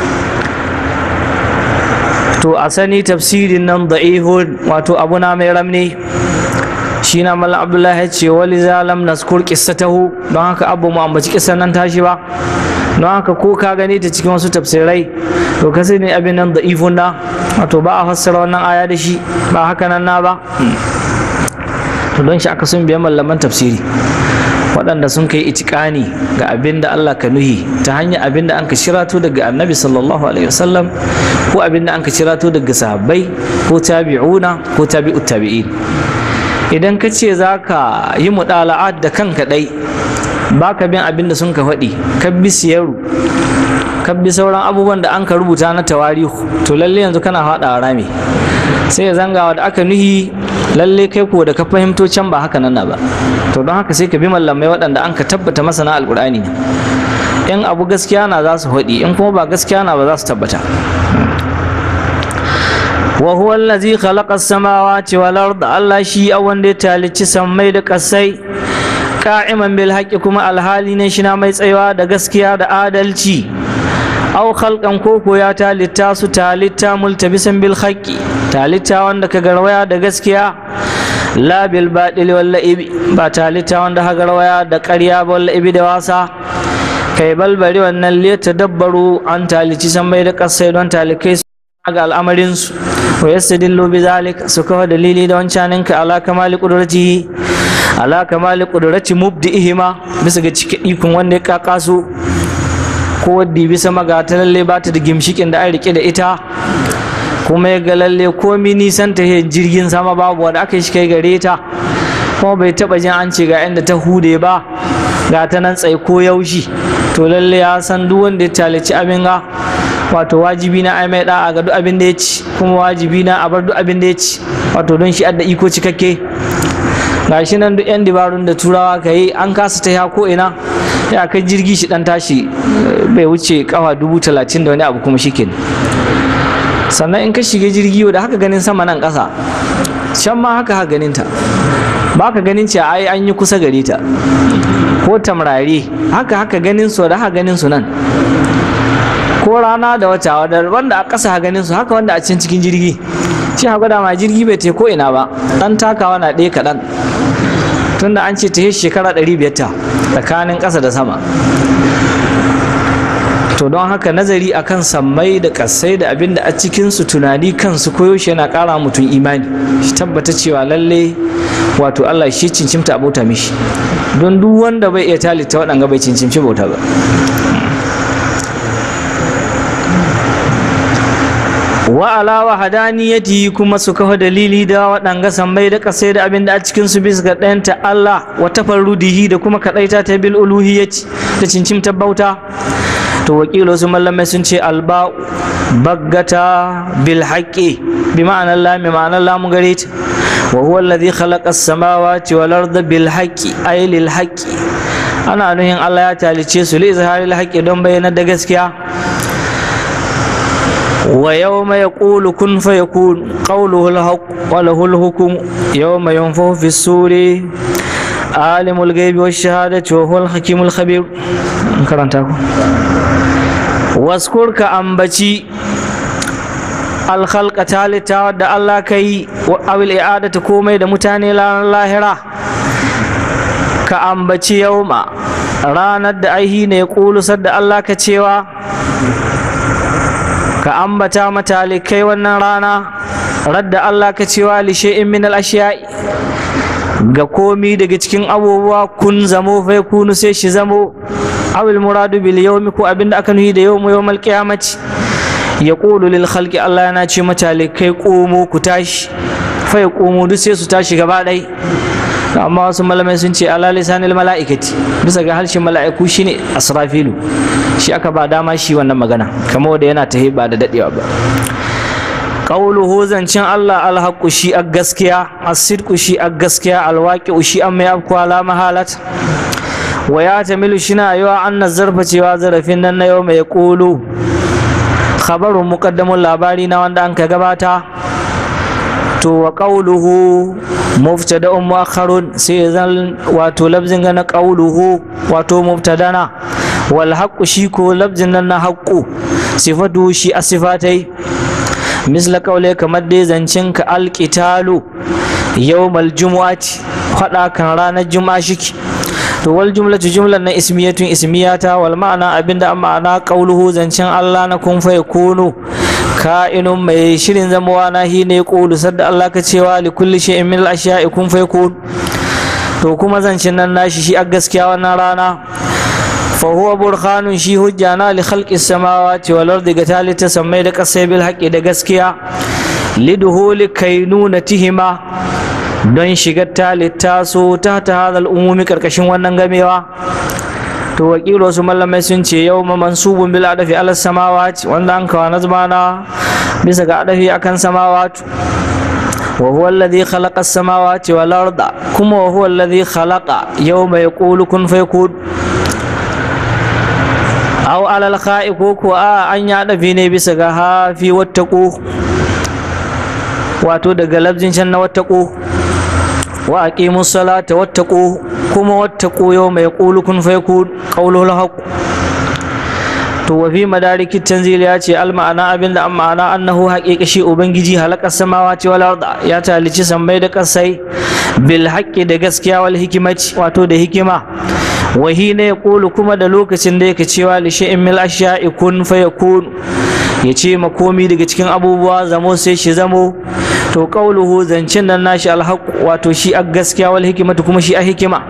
to a sani tafsirin nan da'ihun wato abuna mai ramni shi na mallam abdullahi ya ce wali zalam naskur qissatahu don haka abu mu ambaci kissan nan tashi ba don haka ko ka gani ta cikin wasu tafsirai to ka sani abin nan da'ifun na wato ba a fassara wannan aya da shi ba haka nan na ba to don shi aka sun biya mallaman tafsiri waɗanda sun kai itikani ga abin da Allah ka nuhi ta hanyar abin da an ka shirato daga annabi sallallahu alaihi wasallam ko abin da an ka shirato daga sahabbai ko tabi'una ko tabi'ut tabi'in idan ka ce za ka yi muɗala'at da kanka ɗai ba ka bin abin da sun ka faɗi ka bi siyaru ka bi sauran abubuwan da an ka rubuta na tawarihu to lalle yanzu kana faɗa rami sai ya zangawa da aka nuhi lalle kai ko da ka fahimto can ba haka nan na ba to don haka sai ka bi mallamai waɗanda an ka tabbata masana alƙur'ani ne in abu gaskiya na za su faɗi in kuma ba gaskiya na ba za su tabbata wa huwa allazi khalaqa as-samawati wal arda Allah shi a wanda ya talici sammai da kasai qa'iman bil haqqi kuma alhali ne shi na mai tsayawa da gaskiya da adalci aw khalqan koko ya talitta su talitta multabisan bil haqqi talitta wanda ka garwaya da gaskiya la bil baɗili walla ibi ba talitta wanda ha garwaya da ƙarya ba walla ibi da wasa kai balbari wannan liya tadabbaru an talici sammai da kasai don talikai su ga al'amarinsu wa yastadillu bi zalik su kawo dalili da wancanin ka ala kamali qudratihi ala kamali qudrati mubdi'ihima bisa ga cikin ikon wanda ya kaka su ko wadda bisa magata lalle ba ta da gimshikin da an rike da ita kuma ya ga lalle komi nisan ta jirgin sama babu wanda aka shi kai gare ta kuma bai taba jin an ce ga inda ta hude ba ga ta nan tsaye ko yaushi to lalle ya san duk wanda ya talici abin ga wato wajibi na ai mai da'a ga duk abin da ya ci kuma wajibi na a bar duk abin da ya ci wato don shi adda iko cikakke gashi nan duk yan dibarun da turawa ka yi an kasa ta ko ina ya kai jirgi shi dan tashi bai wuce kafa dubu talatin da wani abu kuma shi sannan in ka shiga jirgi da haka ganin sama nan ƙasa can ma haka haka ganin ta ba ka ganin ce ai an yi kusa gare ta ko tamrare haka haka ganin su da haka ganin su nan ko rana da wata wanda a ƙasa ganin su haka wanda a cikin cikin jirgi shi haka da ma jirgi bai te ko ina ba dan takawa na ɗaya kaɗan tunda an ce ta yi shekara ɗari biyar ta tsakanin ƙasa da sama to don haka nazari akan sammai da ƙasai da abin da a cikinsu tunani kansu koyaushe yana ƙara mutum imani shi tabbata cewa lalle wato Allah shi cincimta a bauta mishi don duk wanda bai iya talita waɗanga bai cincimci bauta ba wa ala wa hadaniyati kuma su kafa dalili da waɗanga sammai da ƙasai da abin da a cikin su bisa ga ɗayanta Allah wa tafarrudihi da kuma kaɗaita ta bil uluhiyyati da cincimta bauta to wakilo su mallamai sun ce alba baggata bil haqqi bi ma'anar la mi ma'anar la mu gare ta wa huwa alladhi khalaqa as-samawati wal arda bil haqqi ay lil haqqi ana nuhin Allah ya talice su li izharil haqqi don bayyana da gaskiya wa yawma yaqulu kun fayakun qawluhu al-haqq wa lahu al-hukm yawma yunfahu fi suri alimul ghaibi wash shahadati wa huwa al-hakimul khabir karanta ku waskur ka ambaci alkhalqa talita da Allah ka yi awil i'adata komai da mutane ranar lahira ka ambaci yauma ranar da aihi ne kulusar da Allah ka cewa ka ambata matalikai wannan rana radda Allah ka cewa li shay'in min al-ashiya'i ga komi daga cikin abubuwa kun zamo fai kunu sai shi zamo awil muradu bil yawmi ko abinda aka nuhi da yawmu yawmal qiyamati yaqulu lil khalqi Allah yana ce mutane kai komo ku tashi fa komo duk sai su tashi gaba ɗai amma wasu malamai sun ce ala lisanil mala'ikati bisa ga harshen mala'iku shine asrafilu shi aka ba dama shi wannan magana kamar wanda yana tahi ba da dadewa ba qauluhu zancin Allah alhaqu shi a gaskiya as-sidqu shi a gaskiya alwaqi'u shi an mai afku ala mahalat wa ya tamilu shina yawa anna zarfa cewa zarafin nan na yau mai qulu khabarun muqaddamun labari na wanda an ka gabata to wa qawluhu mubtada'un mu'akhkharun sai zan wato labzin ga na qawluhu wato mubtadana wal haqqu shi ko labzin nan na haqqu sifatu shi asifatai misla qawle kamar dai zancin ka alqitalu yawmal jumu'ati fada kan ranar juma'a shiki to wal jumlatu jumlan na ismiyatun ismiyata wal ma'ana abinda an ma'ana qawluhu zancin Allah na kun fa yakunu ka'inun mai shirin zamawa na hi ne qulu sadda Allah ka cewa li kulli shay'in min al-ashya'i kun fa yakun to kuma zancin nan nashi shi a gaskiya wannan rana fa huwa burhanun shi hujja na li khalqi samawati wal ardi ga talita sammai da kasai bil haqqi da gaskiya liduhuli kainunatihima don shigar talita su ta ta hadal umumi karkashin wannan gamewa to wakilo wasu mallamai sun ce yau ma mansubun bil adafi ala samawati wanda an kawo nazmana bisa ga adafi akan samawatu wa huwa alladhi khalaqa as-samawati wal arda kuma wa huwa alladhi khalaqa yawma yaqulu kun fayakun aw alal kha'i ko ko a an ya dafi ne bisa ga hafi wattaqu wato daga labzin can na wattaqu wa aqimu salata wattaqu kuma wattaqu yawma yaqulu kun fayakun qawlul haqq to wa fi madarikit tanzil ya ce al ma'ana abinda an ma'ana annahu haqiqa shi ubangiji halaka samawati wal arda ya talici sammai da kasai bil haqqi da gaskiya wal hikimati wato da hikima wa hina yaqulu kuma da lokacin da yake cewa li shay'in mil ashya'i kun fayakun ya ce makomi daga cikin abubuwa zamo sai shi zamo to qauluhu zancin nan nashi alhaq wato shi a gaskiya wal hikimatu kuma shi a hikima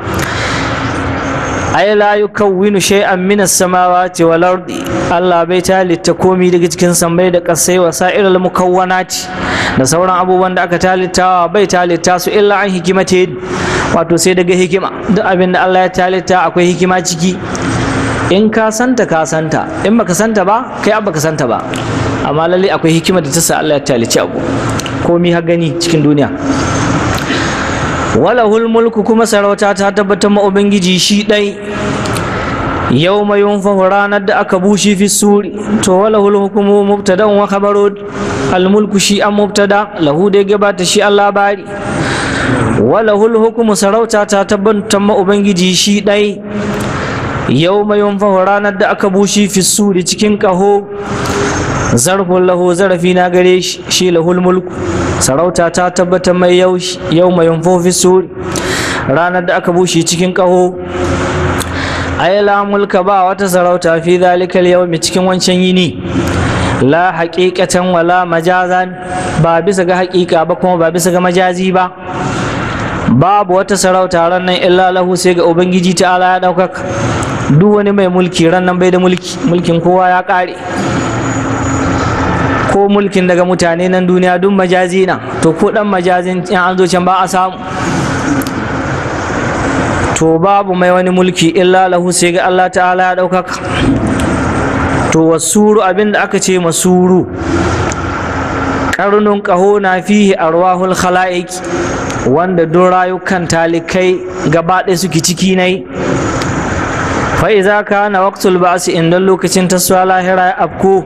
ay la yukawwinu shay'an min as-samawati wal ardi Allah bai talitta komi daga cikin sammai da kasai wa sa'irul mukawwanati da sauran abubuwan da aka talittawa bai talitta su illa an hikimate wato sai daga hikima duk abin da Allah ya talitta akwai hikima ciki in ka santa ka santa in baka santa ba kai abba ka santa ba amma lalle akwai hikima da ta sa Allah ya talici abu komi ha gani cikin duniya walahul mulku kuma sarauta ta tabbatar ma ubangiji shi dai yau mai yunfahu ranar da aka bushe fi suri to walahul hukumu mubtada wa khabaru al mulku shi an mubtada lahu dai gabata shi an labari walahul hukumu sarauta ta tabbatar ma ubangiji shi dai yau mai yunfahu ranar da aka bushe fi suri cikin kaho zarfin lahu zarafi na gare shi shi lahul mulku sarauta ta tabbatar mai yau mai yunfofi suri ranar da aka bushe cikin kaho ai la mulka ba wata sarauta fi zalikal yawmi cikin wancan yini la haqiqatan wala majazan ba bisa ga haƙiƙa ba kuma ba bisa ga majazi ba babu wata sarauta ran nan illa lahu sai ga ubangiji ta'ala ya ɗaukaka duk wani mai mulki ran nan bai da mulki mulkin kowa ya ƙare ko mulkin daga mutane nan duniya duk majazi na to ko dan majazin in an zo can ba a samu to babu mai wani mulki illa lahu sai ga Allah ta'ala ya ɗaukaka to wasuru abinda aka ce masuru karnun ƙaho na fihi arwahul khala'iq wanda don rayukan talikai gaba ɗaya suke ciki nai fa iza kana waqtul ba'si inda lokacin taswa lahira ya afko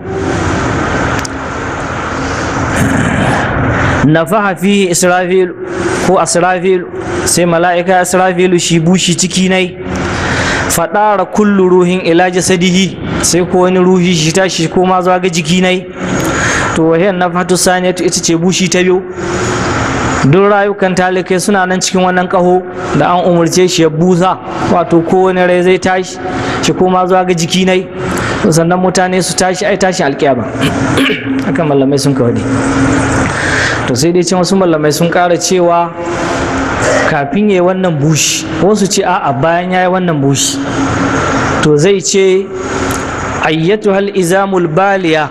nafaha fihi israfil ko asrafil sai mala'ika asrafilu shi bushi ciki nai fadara kullu ruhin ila jasadihi sai ko wani ruhi shi tashi ko ma zuwa ga jiki nai to wahiyan nafatu saniyatu ita ce bushi ta biyu duk rayukan talikai suna nan cikin wannan kaho da an umarce shi ya busa wato kowane rai zai tashi shi koma zuwa ga jiki nai sannan mutane su tashi ai tashi alƙiyama haka mallamai sun kawai to to sai dai ce wasu malamai sun ƙara cewa kafin ya yi wannan bushi wasu ce a'a bayan ya yi wannan bushi to zai ce ayyatu hal izamul baliya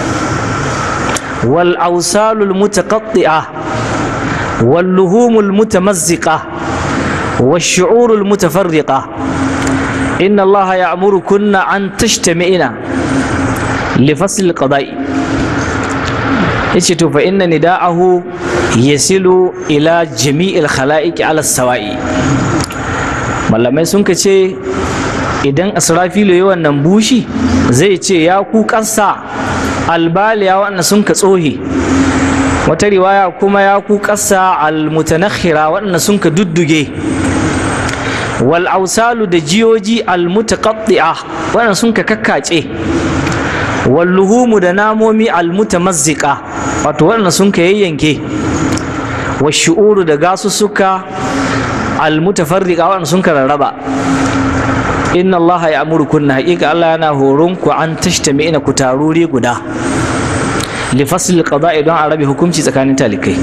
wal ausalul mutaqatti'a wal luhumul mutamazziqa wash shu'urul mutafarriqa inna allaha ya'murukunna an tashtami'ina li fasl qada'i yace to fa inna nida'ahu yasilu ila jami'il khala'iqi ala sawa'i malamai sun ce idan asrafilu yi wannan bushi zai ce ya ku ƙasa albaliya waɗanda sun ka tsohe wata riwaya kuma ya ku ƙasa almutanakhira waɗanda sun ka dudduge wal ausalu da jiyoji almutaqatti'a waɗanda sun ka kakkace wal luhumu da namomi almutamazziqa wato waɗanda sun ka yayyanke wa shu'uru da gasussuka almutafarriqa waɗanda sun ka rarraba inna Allah ya amuru kunna haƙiƙa Allah yana horon ku an tashtami ina ku taruri guda li fasl qada'i don a rabe hukunci tsakanin talikai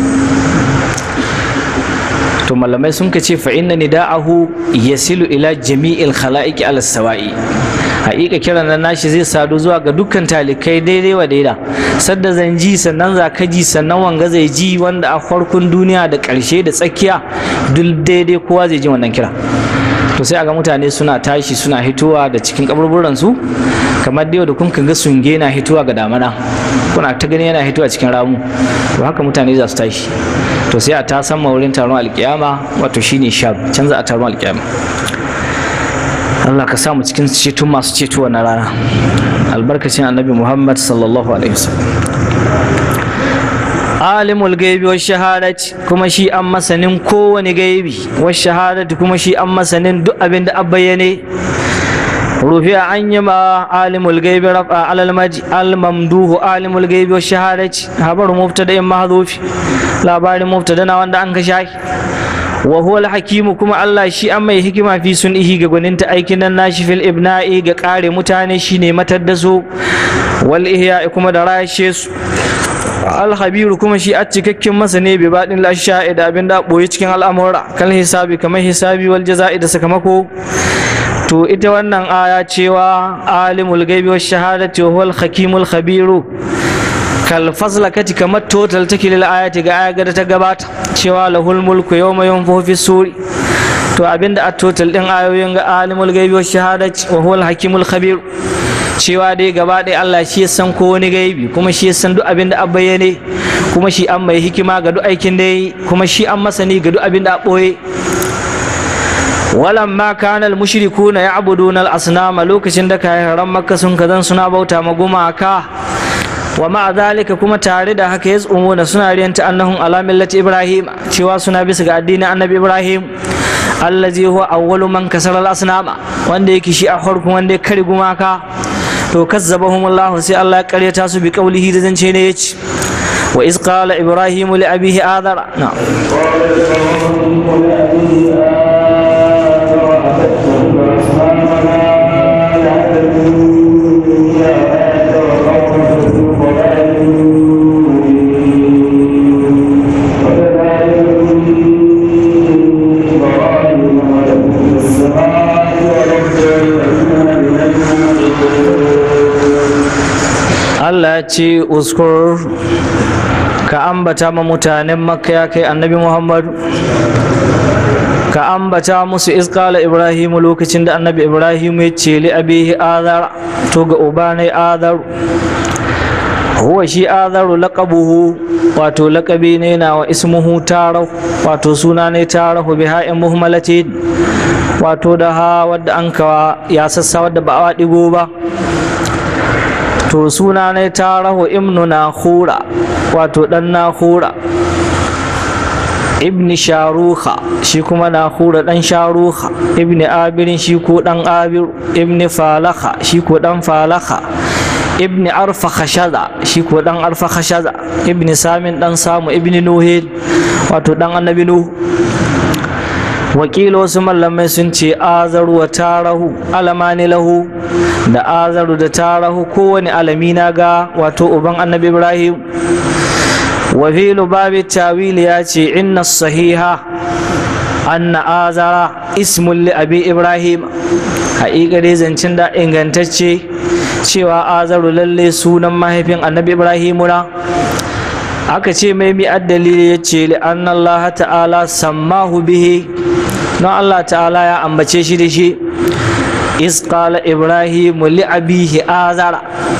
to malamai sun ce fa inna nida'ahu yasilu ila jami'il khala'iqi ala sawa'i haƙiƙa kiran nan nashi zai sadu zuwa ga dukkan talikai daidai wa daida sadda zan ji sannan za ka ji sannan wanga zai ji wanda a farkon duniya da ƙarshe da tsakiya duk daidai kowa zai ji wannan kira to sai a ga mutane suna tashi suna hitowa da cikin kaburburan su kamar da yau da kun ga sunge na hitowa ga damana kuna ta gani yana hitowa cikin ramu to haka mutane za su tashi to sai a ta san wurin taron alkiyama wato shine shab can za a taron alkiyama Allah ka samu cikin ceto masu ceto na rana albarkacin annabi Muhammad sallallahu alaihi wasallam alimul gaibi wa shahadati kuma shi an masanin kowane gaibi wa shahadati kuma shi an masanin duk abin da bayyane rufi an yi ma alimul gaibi rafa alal maji al mamduhu alimul gaibi wa shahadati habar mubtada in mahzufi labarin mubtada na wanda an ka shaki wa huwa al-hakimu kuma Allah shi an mai hikima fi sunihi ga gwaninta aikin nan nashi fil ibna'i ga kare mutane shine matar da su wal ihya kuma da rashe su alhabiru kuma shi a cikakken masane bai baɗin lasha'i da abin da ɓoye cikin al'amura kan hisabi kamar hisabi wal jaza'i da sakamako to ita wannan aya cewa alimul gaibi wa shahadati wa huwal hakimul khabiru kal faslakati kamar total take lil ayati ga aya da ta gabata cewa lahul mulku yawma yunfahu fi suri to abinda a total din ayoyin ga alimul gaibi wa shahadati wa huwal hakimul khabiru cewa dai gaba ɗaya Allah shi ya san ko wani gaibi kuma shi ya san duk abin da a bayyane kuma shi an mai hikima ga duk aikin da yi kuma shi an masani ga duk abin da a ɓoye walamma kana al-mushrikuna ya'buduna al-asnama lokacin da kayan makka sun kazan suna bauta ma gumaka wa ma'a zalika kuma tare da haka yaz'umuna suna riyanta annahum ala millati ibrahim cewa suna bisa ga addinin annabi ibrahim allazi huwa awwalu man kasara al-asnama wanda yake shi a farkon wanda ya kare gumaka to kazzabahum Allah sai Allah ya karyata su bi kaulihi da zance ne yace wa iz qala ibrahim li abihi adara na'am Allah ya ce uskur ka ambata ma mutanen makka ya kai annabi muhammadu ka ambata musu iskala ibrahimu lokacin da annabi ibrahimu ya ce li abihi azar to ga ubanai azar huwa shi azaru laqabuhu wato laqabi ne na wa ismuhu tarau wato suna ne tarahu bi ha'in muhmalati wato da ha wadda an kawa ya sassa wadda ba a digo ba to suna ne tarahu ibnu nakhura wato dan nakhura ibni sharuha shi kuma nakhura dan sharuha ibni abirin shi ko dan abir ibni falaha shi ko dan falaha ibni arfa khashaza shi ko dan arfa khashaza ibni samin dan samu ibni nuhil wato dan annabi nuhu wakilo wasu mallamai sun ce azaru wa tarahu alamani lahu da azaru da tarahu kowane alami na ga wato uban annabi ibrahim wa fi lubabi tawil ya ce inna sahiha anna azara ismun li abi ibrahim haƙiƙa dai zancen da ingantacce cewa azaru lalle sunan mahaifin annabi ibrahimu na aka ce mai mi dalili ya ce li Allah ta'ala sammahu bihi don Allah ta'ala ya ambace shi da shi is qala ibrahimu li abihi azara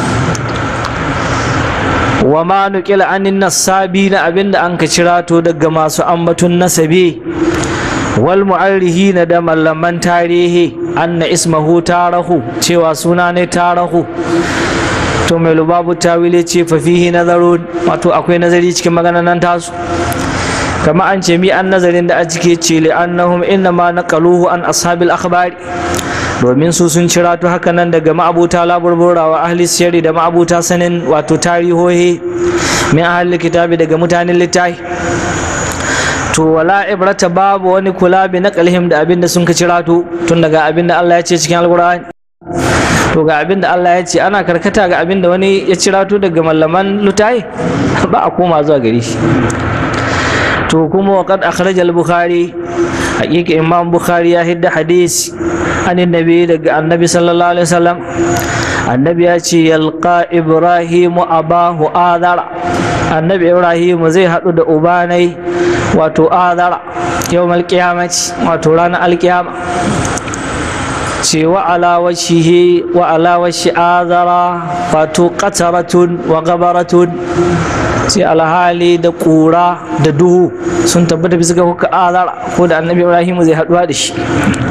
wa ma nuqila anin nasabi na abinda an ka cirato daga masu ambatun nasabi wal mu'arrihi da mallaman tarihi anna ismahu tarahu cewa suna ne tarahu to mai lubabu tawile ce fa fihi nazarun wato akwai nazari cikin maganan nan tasu kama an ce mi an nazarin da a cike ce li annahum inna ma naqaluhu an ashabil akhbari domin su sun cira to haka nan daga ma'abuta laburbura wa ahli sirri da ma'abuta sanin wato tarihohi min ahli kitabi daga mutanen littafi to wala ibrata babu wani kula bi naqalihim da abinda sun ka cira to tun daga abinda Allah ya ce cikin alqur'ani to ga abinda Allah ya ce ana karkata ga abinda wani ya cira to daga mallaman lutai ba a koma zuwa gari shi to kuma wa qad akhrajal bukhari haqiqa imam bukhari ya hidda hadisi anin nabi daga annabi sallallahu alaihi wasallam annabi ya ce yalqa ibrahimu abahu adara annabi ibrahimu zai haɗu da ubanai wato adara yau malkiyamaci wato ranar alkiyama ce wa alawashi wa alawashi azara wato qataratun wa gabaratun ce alhali da ƙura da duhu sun tabbata bisa ga kuka azara ko da annabi ibrahimu zai haɗuwa da shi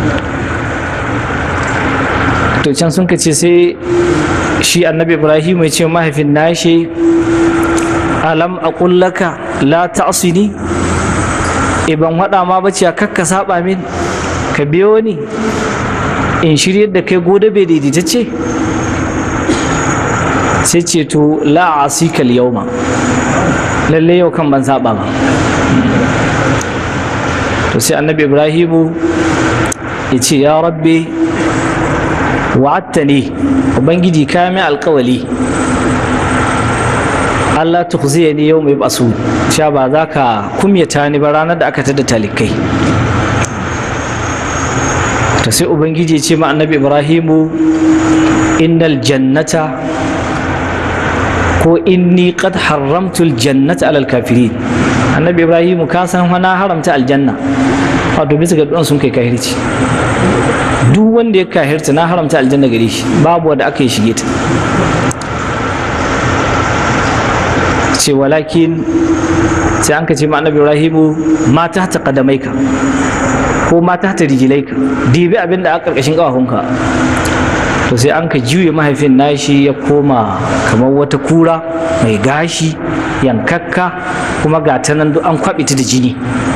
to can sun ce sai shi annabi ibrahim ya ce mahaifin nashi alam a kullaka la ta'sini iban waɗa ma bace a kakka saba min ka biyo ni in shiryar da kai gode bai daidaitacce sai ce to la asikal yauma lalle yau kan ban saba ba to sai annabi ibrahimu ya ce ya rabbi wa'atta ne ubangiji ka mai alkawali Allah tukhziya ni yau mai basu sha ba za ka kumyata ni ba ranar da aka tada talikai ta sai ubangiji ce ma annabi ibrahimu innal jannata ko inni qad haramtu aljannata alal kafirin annabi ibrahimu ka san na haramta aljanna wato bisa ga duwan sun kai kahirci duk wanda ya kahirta na haramta aljanna gare shi babu wanda aka yi shige ta ce walakin sai an ka ce ma annabi ibrahimu ma ta ta kadamaika ko ma ta ta rijilaika dibi abin da a karkashin kawahunka to sai an ka juye mahaifin nashi ya koma kamar wata kura mai gashi yankakka kuma ga ta nan duk an kwaɓe ta da jini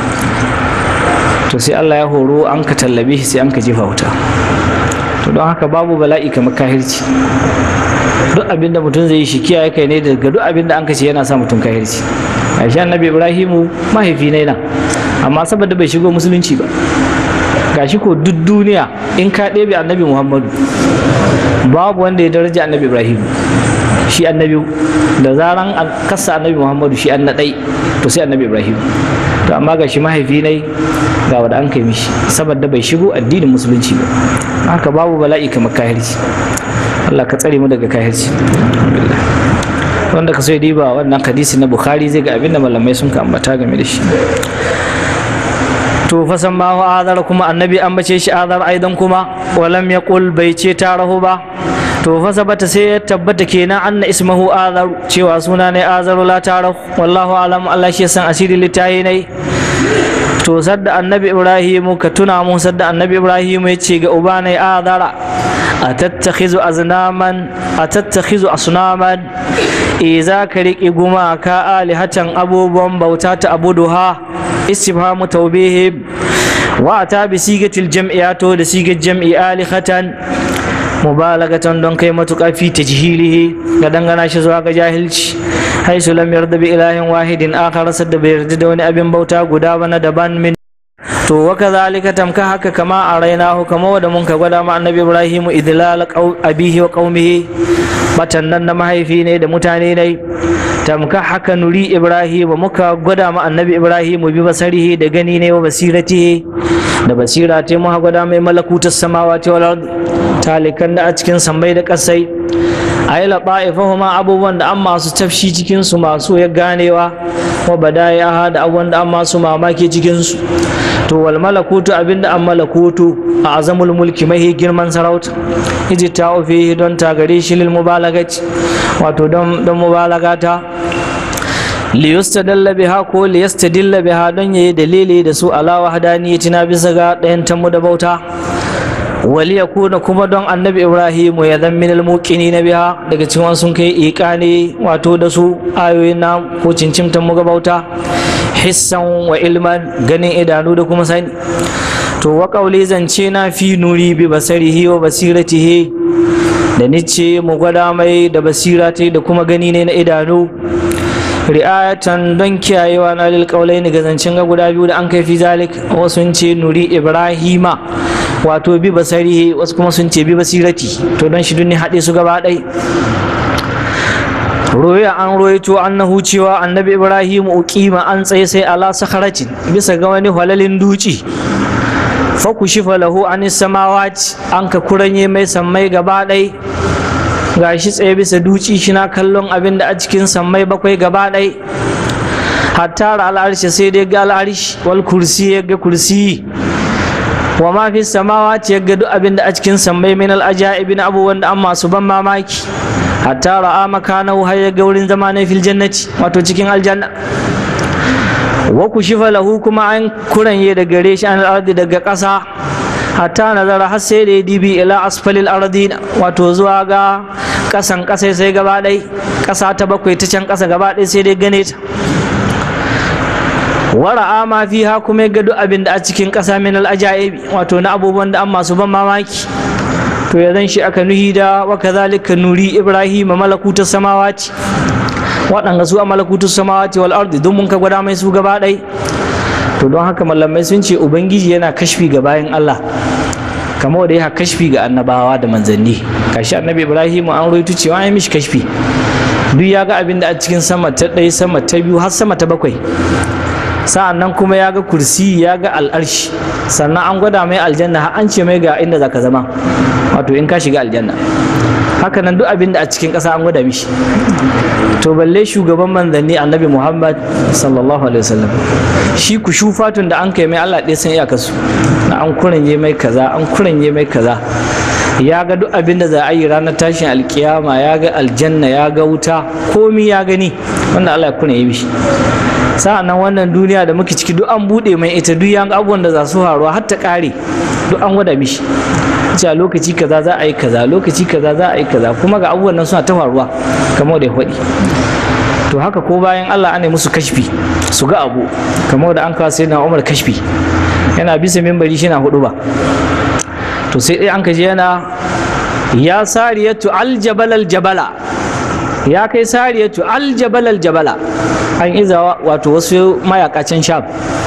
to sai Allah ya horo an ka tallabe shi sai an ka jefa wuta to don haka babu bala'i kamar kahirci duk abin da mutum zai yi shi kiyaye kai ne daga duk abin da an kace yana sa mutum kahirci aisha annabi ibrahimu mahaifi ne nan amma saboda bai shigo musulunci ba gashi ko duk duniya in ka ɗebe annabi muhammadu babu wanda ya daraja annabi ibrahimu shi annabi da zaran an kasa annabi muhammadu shi an na ɗai to sai annabi ibrahimu to amma ga shi mahaifi ne ga wanda an kai mishi saboda bai shigo addinin musulunci ba haka babu bala'i kamar kahirci Allah ka tsare mu daga kahirci wanda ka so ya diba wannan hadisi na bukhari zai ga abin da malamai sun ka ambata game da shi to fa san ma azar kuma annabi an bace shi azar aidan kuma walam yaqul bai ce tarahu ba to fa sabata sai ya tabbata kenan anna ismahu azar cewa suna ne azaru la tarahu wallahu alam Allah shi san asiri litayi ne to sadda annabi ibrahimu ka tuna mu sadda annabi ibrahimu ya ce ga uba ne azara atattakhizu aznaman atattakhizu asnaman e za ka riƙe gumaka alihatan abubuwan bauta ta abuduha istifhamu tawbihi wa ta bi sigatil jam'iyato da sigar jam'i alihatan mubalagatan don kai matuƙa fi tajhilihi ga dangana shi zuwa ga jahilci haisu lam yarda bi ilahin wahidin akhar sadda bai yarda da wani abin bauta guda ba na daban min to wa kadhalika tamka haka kama a rainahu kama wanda mun ka gwada ma annabi ibrahimu idlal abihi wa qaumihi batan nan na mahaifi ne da mutane ne tamka haka nuri ibrahim muka gwada ma annabi ibrahim bi basarihi da gani ne wa basiratihi da basira ta muka gwada mai malakutar samawati wal ard talikan da a cikin sammai da kasai ayi laɓa'ifahuma abubuwan da an masu tafshi cikinsu masu ya ganewa wa badaya da abubuwan da an masu mamaki cikinsu to wal malakutu abinda an malakutu a azamul mulki mahi girman sarauta iji ta ofi don ta gare shi lil mubalagaci wato don don mubalagata liyustadalla biha ko liyastadilla biha don yayi dalili da su ala wahdaniyati na bisa ga ɗayan tamu da bauta waliyakuna kuma don annabi ibrahimu ya zan minal muqini na biha daga cikin sun kai iqani wato da su ayoyin na ko cincimtan mu bauta hissan wa ilman ganin idanu da kuma sani to wa kauli zance na fi nuri bi basarihi wa basiratihi da nice mu gwada mai da basira ta da kuma gani ne na idanu ri'ayatan don kiyayewa na lil ne ga zancen ga guda biyu da an kai fi zalik wasu ce nuri ibrahima wato bi basarihi wasu kuma sun ce bi basirati to don shi duk ne haɗe su gaba ɗai roya an roito annahu cewa annabi ibrahim uqima an tsaye sai ala sakharacin bisa ga wani halalin duci fa kushifa lahu anis samawati an ka kuranye mai sammai gaba ɗai gashi tsaye bisa duci shina kallon abin da a cikin sammai bakwai gaba ɗai hatta al'arshi sai dai ga al'arshi wal kursi ya ga kursi wa ma fi samawati ya ga duk abin da a cikin sammai min al'ajaibi na abubuwan da an masu ban mamaki hatta ra'a makanahu har ya ga wurin zama na fil jannati wato cikin aljanna wa kushifa lahu kuma an kuranye da gare shi an ardi daga ƙasa hatta nazara har sai da ya dibi ila asfalil ardi wato zuwa ga ƙasan ƙasa sai gaba ɗai ƙasa ta bakwai ta can ƙasa gaba ɗai sai dai gane ta wara'a ma fiha kuma ya ga duk abin da a cikin ƙasa min al'ajaibi wato na abubuwan da an masu ban mamaki to ya zan shi aka nuhi da wa kazalika nuri ibrahim malakutu samawati waɗanga su a malakutu samawati wal ardi don mun ka gwada mai su gaba ɗai to don haka mallamai sun ce ubangiji yana kashfi ga bayan Allah kamar da ya kashfi ga annabawa da manzanni kashi annabi ibrahim an roito cewa ya mishi kashfi duk ya ga abin da a cikin sama ta ɗaya sama ta biyu har sama ta bakwai sa'an nan kuma ya ga kursi ya ga al'arshi sannan an gwada mai aljanna har an ce mai ga inda zaka zama wato in ka shiga aljanna haka nan duk abin da a cikin ƙasa an gwada mishi to balle shugaban manzanni annabi muhammad sallallahu alaihi wasallam shi ku shufatun da an kai mai allah ɗaya san iyakarsu na an kuranye mai kaza an kuranye mai kaza ya ga duk abin da za a yi ranar tashin alkiyama ya ga aljanna ya ga wuta komi ya gani wanda allah ya kuranye mishi sa'an nan wannan duniya da muke ciki duk an buɗe mai ita duk yan abubuwan da za su faruwa har ta ƙare duk an gwada mishi cewa lokaci kaza za a yi kaza lokaci kaza za a yi kaza kuma ga abubuwan nan suna ta faruwa kamar da ya faɗi to haka ko bayan Allah ana musu kashfi su ga abu kamar da an kawo sai na Umar kashfi yana bisa mimbari shi na hudu ba to sai dai an kaje yana ya sariyatu aljabal aljabala ya kai sariyatu aljabal aljabala an iza wato wasu mayakacin sham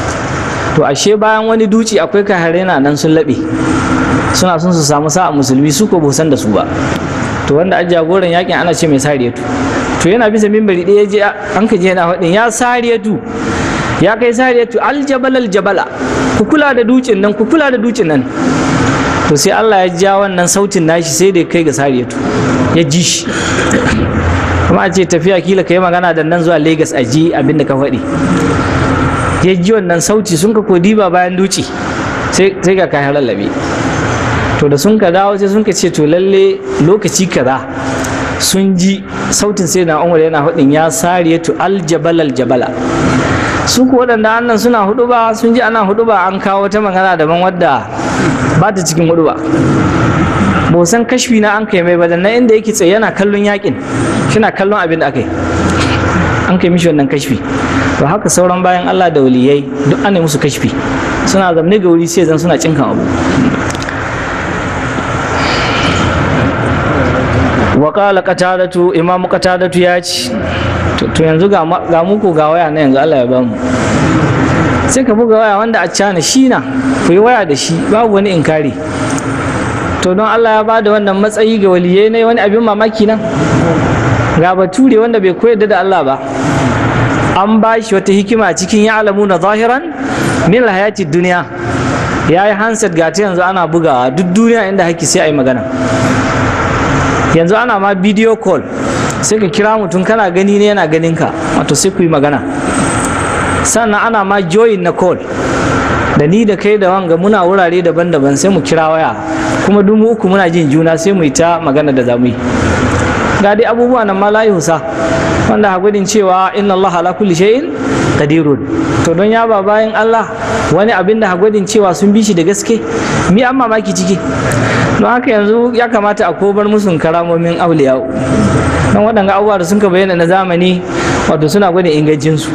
to ashe bayan wani duci akwai kahare na nan sun laɓe suna son su samu sa'a musulmi su ko san da su ba to wanda a jagoran yakin ana ce mai sariyatu to yana bisa mimbari ɗaya je an ka je yana faɗin ya sariyatu ya kai sariyatu aljabal aljabala ku kula da dukin nan ku kula da dukin nan to sai Allah ya ja wannan sautin nashi sai da kai ga sariyatu ya ji shi kuma a ce tafiya kila ka yi magana da nan zuwa Lagos a ji abin da ka faɗi ya ji wannan sauti sun ka kodi ba bayan duci sai ga kayan lallabe to da sun ka dawo sai sun ka ce to lalle lokaci kaza sun ji sautin sai na umar yana faɗin ya sariya to aljabal aljabala su ku waɗanda annan suna hudu ba sun ji ana hudu ba an kawo ta magana daban wadda ba ta cikin hudu ba ba san kashfi na an kai mai ba nan inda yake tsaye yana kallon yakin shina kallon abin da aka yi an kai mishi wannan kashfi to haka sauran bayan Allah da waliyai duk ana musu kashfi suna zamne ga wuri sai zan suna cinkan abu wa qala qatadatu imamu qatadatu ya ci to yanzu ga ga muku ga waya na yanzu Allah ya bamu sai ka buga waya wanda a cana shi na ku yi waya da shi babu wani inkari to don Allah ya bada wannan matsayi ga waliyai ne wani abin mamaki nan ga bature wanda bai koyar da Allah ba an ba shi wata hikima cikin ya alamu na zahiran min hayati duniya ya yi handset ga ta yanzu ana bugawa duk duniya inda haki sai a yi magana yanzu ana ma video call sai ka kira mutum kana gani ne yana ganin ka wato sai ku yi magana sannan ana ma join na call da ni da kai da wanga muna wurare daban-daban sai mu kira waya kuma duk uku muna jin juna sai mu yi ta magana da zamu yi ga dai abubuwa nan ma la yusa wanda hagudin cewa inna Allah ala kulli shay'in qadirun to don ya ba bayan Allah wani abin da hagudin cewa sun bi shi da gaske mi an mamaki ciki don haka yanzu ya kamata a kobar musun karamomin auliya don waɗanga abubuwa da sun ka bayyana na zamani wato suna gwada ingancinsu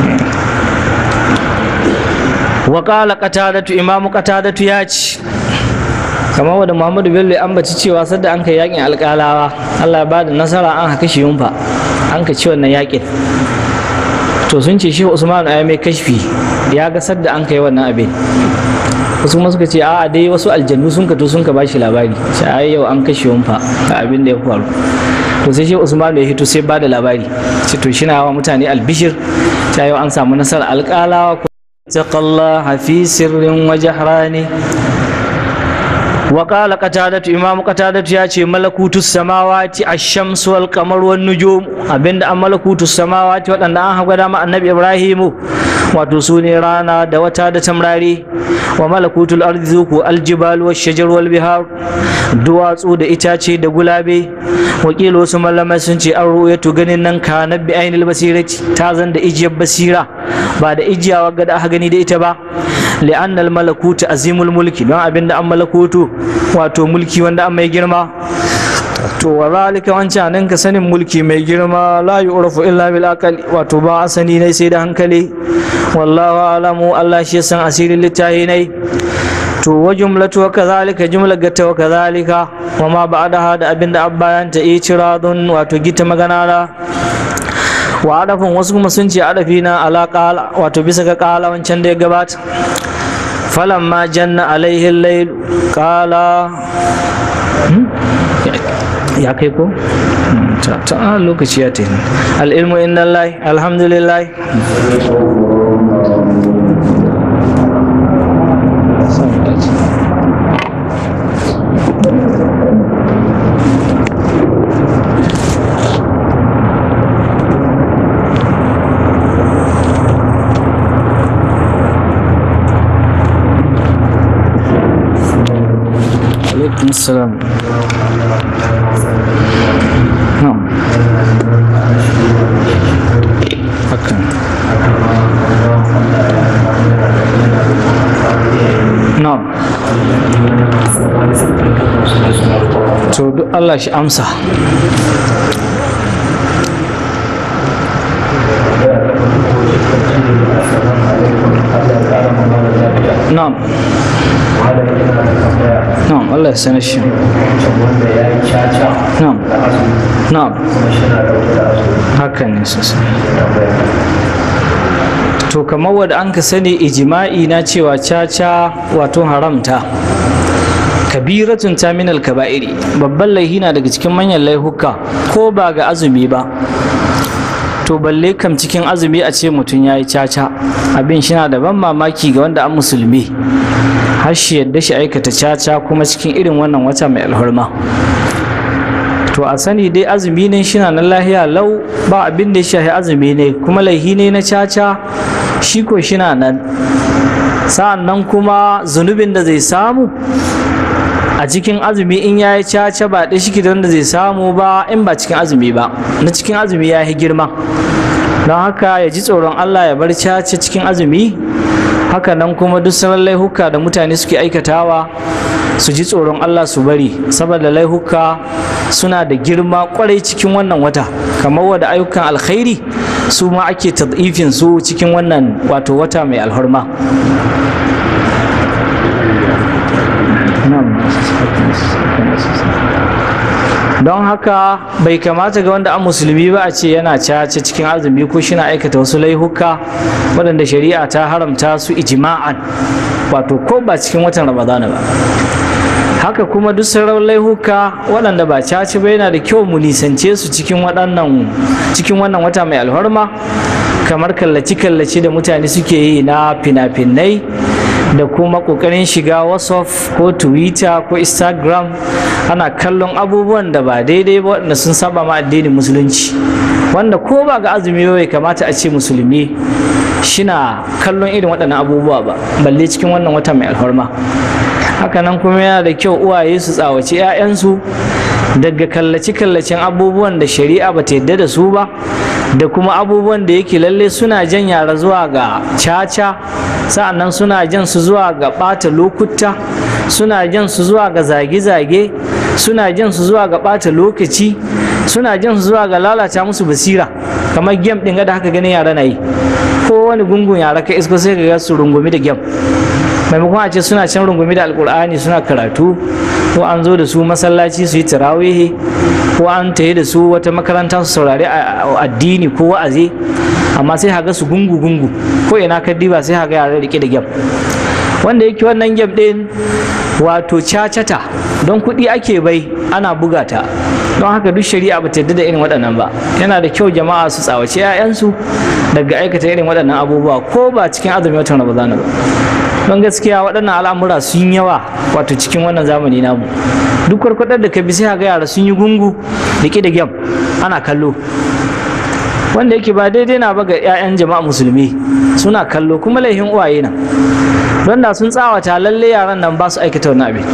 wa qala qatadatu imamu qatadatu ya ci kamar wadda muhammadu bello ya ambaci cewa sadda an kai yakin alƙalawa allah ya bada nasara an haka shi yunfa an ka ci wannan yakin to sun ce shi usman ya mai kashfi ya ga sadda an kai wannan abin wasu kuma suka ce a'a dai wasu aljannu sun ka to sun ka bashi labari sai ai yau an kashe yunfa ga abin da ya faru to sai shi usman ya hito sai bada labari ce to shi na wa mutane albishir ta yau an samu nasara alƙalawa اتق الله في سر وجهران وقال قتادة إمام قتادة ياتي ملكوت السماوات الشمس والقمر والنجوم أبند أم ملكوت السماوات وأن أنها قدام النبي إبراهيم وتسوني رانا دوتا دتمراري وملكوت الأرض ذوكو الجبال والشجر والبهار duwatsu da itace da gulabe wakilo wasu malamai sun ce an ru'yatu ganin nan ka na bi ainihin basirati ta zan da ijiyar basira ba da ijiyawa ga da aka gani da ita ba li'anna al-malakutu azimul mulki don abinda an malakutu wato mulki wanda an mai girma to wa zalika wancan nan ka sanin mulki mai girma la yu'rafu illa bil aqli wato ba asani ne sai da hankali wallahu alamu Allah shi san asirin littahi ne to wa jumlatu wa kadhalika jumla gata wa kadhalika wa ma ba'daha da abinda abbayan ta itiradun wato gita magana da wa adafin wasu kuma sun ce adafi na ala qala wato bisa ga qala wancan da ya gabata falamma janna alaihi al-layl qala ya kai ko ta ta lokaci ya tafi al-ilmu inda Allah alhamdulillah عليكم السلام نعم حكا نعم to duk Allah shi amsa na'am na'am Allah ya sanar shi wanda ya yi caca na'am da azumi na'am kuma shi na dauke da azumi haka ne sosai to kamar wadda an ka sani ijima'i na cewa caca wato haramta kabiratun ta minal kaba'iri babban laihi na daga cikin manyan laihuka ko ba ga azumi ba to balle kam cikin azumi a ce mutum ya yi caca abin shi na da ban mamaki ga wanda an musulmi har shi yadda shi aikata caca kuma cikin irin wannan wata mai alhurma to a sani dai azumi ne shi na nan lahiya lau ba abin da ya shahi azumi ne kuma laihi ne na caca shi ko shi na nan sa'an nan kuma zunubin da zai samu a cikin azumi in ya yi caca ba ɗaya shi da wanda zai samu ba in ba cikin azumi ba na cikin azumi ya yi girma don haka ya ji tsoron allah ya bar caca cikin azumi haka nan kuma duk sauran laihuka da mutane suke aikatawa su ji tsoron allah su bari saboda laihuka suna da girma kwarai cikin wannan wata kamar wadda ayyukan alkhairi su ma ake tadifin su cikin wannan wato wata mai alhorma don haka bai kamata ga wanda an musulmi ba a ce yana cace cikin azumi ko shi na aikata wasu laihuka waɗanda shari'a ta haramta su ijima'an wato ko ba cikin watan ramadana ba haka kuma duk sauran laihuka waɗanda ba caci ba yana da kyau mu nisance su cikin waɗannan cikin wannan wata mai alhorma kamar kallaci-kallaci da mutane suke yi na fina-finai da kuma ƙoƙarin shiga whatsapp ko twitter ko instagram ana kallon abubuwan da ba daidai ba waɗanda sun saba ma addinin musulunci wanda ko ba ga azumi bai kamata a ce musulmi shina kallon irin waɗannan abubuwa ba balle cikin wannan wata mai alhorma hakanan kuma yana da kyau uwaye su tsawaci 'ya'yansu daga kallace-kallacen abubuwan da shari'a ba ta yadda da su ba da kuma abubuwan da yake lalle suna jan yara zuwa ga caca sa'annan suna jan su zuwa ga ɓata lokuta suna jan su zuwa ga zage-zage suna jan su zuwa ga ɓata lokaci suna jan su zuwa ga lalata musu basira kamar gem ɗin da haka ganin yara na yi ko wani gungun yara ka isko sai ga su rungumi da gem maimakon a ce suna can rungumi da alkur'ani suna karatu ko an zo da su masallaci su yi tarawihi ko an tayi da su wata makaranta su saurari addini ko wa'azi amma sai haga su gungu gungu ko ina ka diba sai haga yara rike da gyam wanda yake wannan gyam din wato cacata don kuɗi ake bai ana buga ta don haka duk shari'a ba ta yarda da irin waɗannan ba yana da kyau jama'a su tsawace 'ya'yansu daga aikata irin waɗannan abubuwa ko ba cikin azumin watan ramadana ba don gaskiya waɗannan al'amura sun yawa wato cikin wannan zamani namu duk kwarkwadar da ka bi sai ga yara sun yi gungu da da gyam ana kallo wanda yake ba daidai na ba ga 'ya'yan jama'a musulmi suna kallo kuma laihin uwaye na don da sun tsawata lalle yaran nan ba su aikata wani abin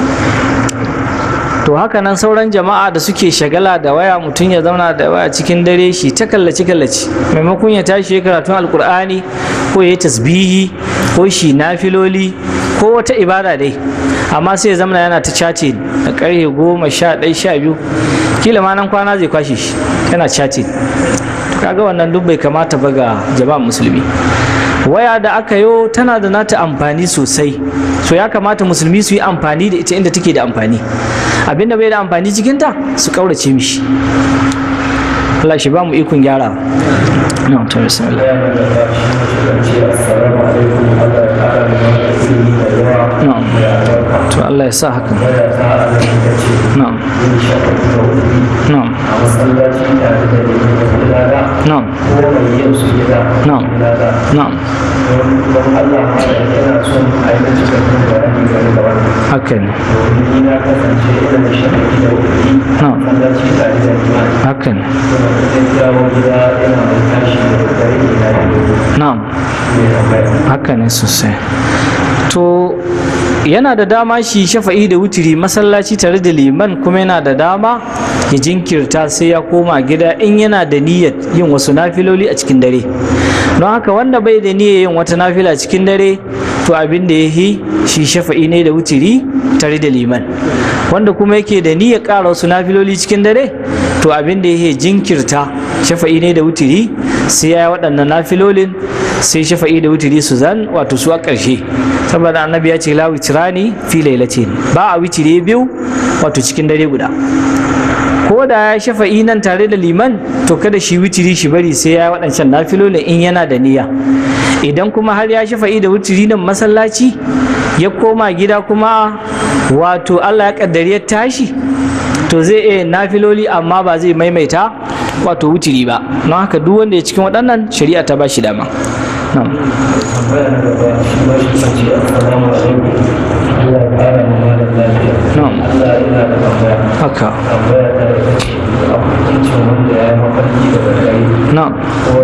to haka nan sauran jama'a da suke shagala da waya mutum ya zauna da waya cikin dare shi ta kallaci kallaci maimakon ya tashi ya karatun alkur'ani ko ya yi tasbihi ko shi nafiloli ko wata ibada dai amma sai ya zama yana ta cace da karfe goma sha ɗaya sha biyu kila ma nan kwana zai kwashe shi yana cace kaga wannan duk bai kamata ba ga jama'a musulmi waya da aka yo tana da nata amfani sosai so ya kamata musulmi su yi amfani da ita inda take da amfani abinda bai da amfani cikinta su kaurace mishi Allah shi ba mu ikon gyara na ta bismillah na'am to Allah ya sa haka na'am na'am na'am na'am na'am haka ne na'am haka ne na'am haka ne sosai to yana da dama shi shafa'i da wutiri masallaci tare da liman kuma yana da dama ya jinkirta sai ya koma gida in yana da niyyar yin wasu nafiloli a cikin dare don haka wanda bai da niyyar yin wata nafila cikin dare to abin da ya yi shi shafa'i ne da wutiri tare da liman wanda kuma yake da niyyar ƙara wasu nafiloli cikin dare to abin da ya yi jinkirta shafa'i ne da wutiri sai ya yi waɗannan nafilolin sai shafa'i da wutiri su zan wato su a ƙarshe saboda annabi ya ce la witrani fi lailatin ba a witire biyu wato cikin dare guda ko da ya shafa'i nan tare da liman to kada shi witiri shi bari sai ya waɗancan nafilolin in yana da niyya idan kuma har ya shafa'i da witiri nan masallaci ya koma gida kuma wato Allah ya kaddari ya tashi to zai iya nafiloli amma ba zai maimaita wato wutiri ba don haka duk wanda ya cikin waɗannan shari'a ta ba shi dama na'am na'am haka na'am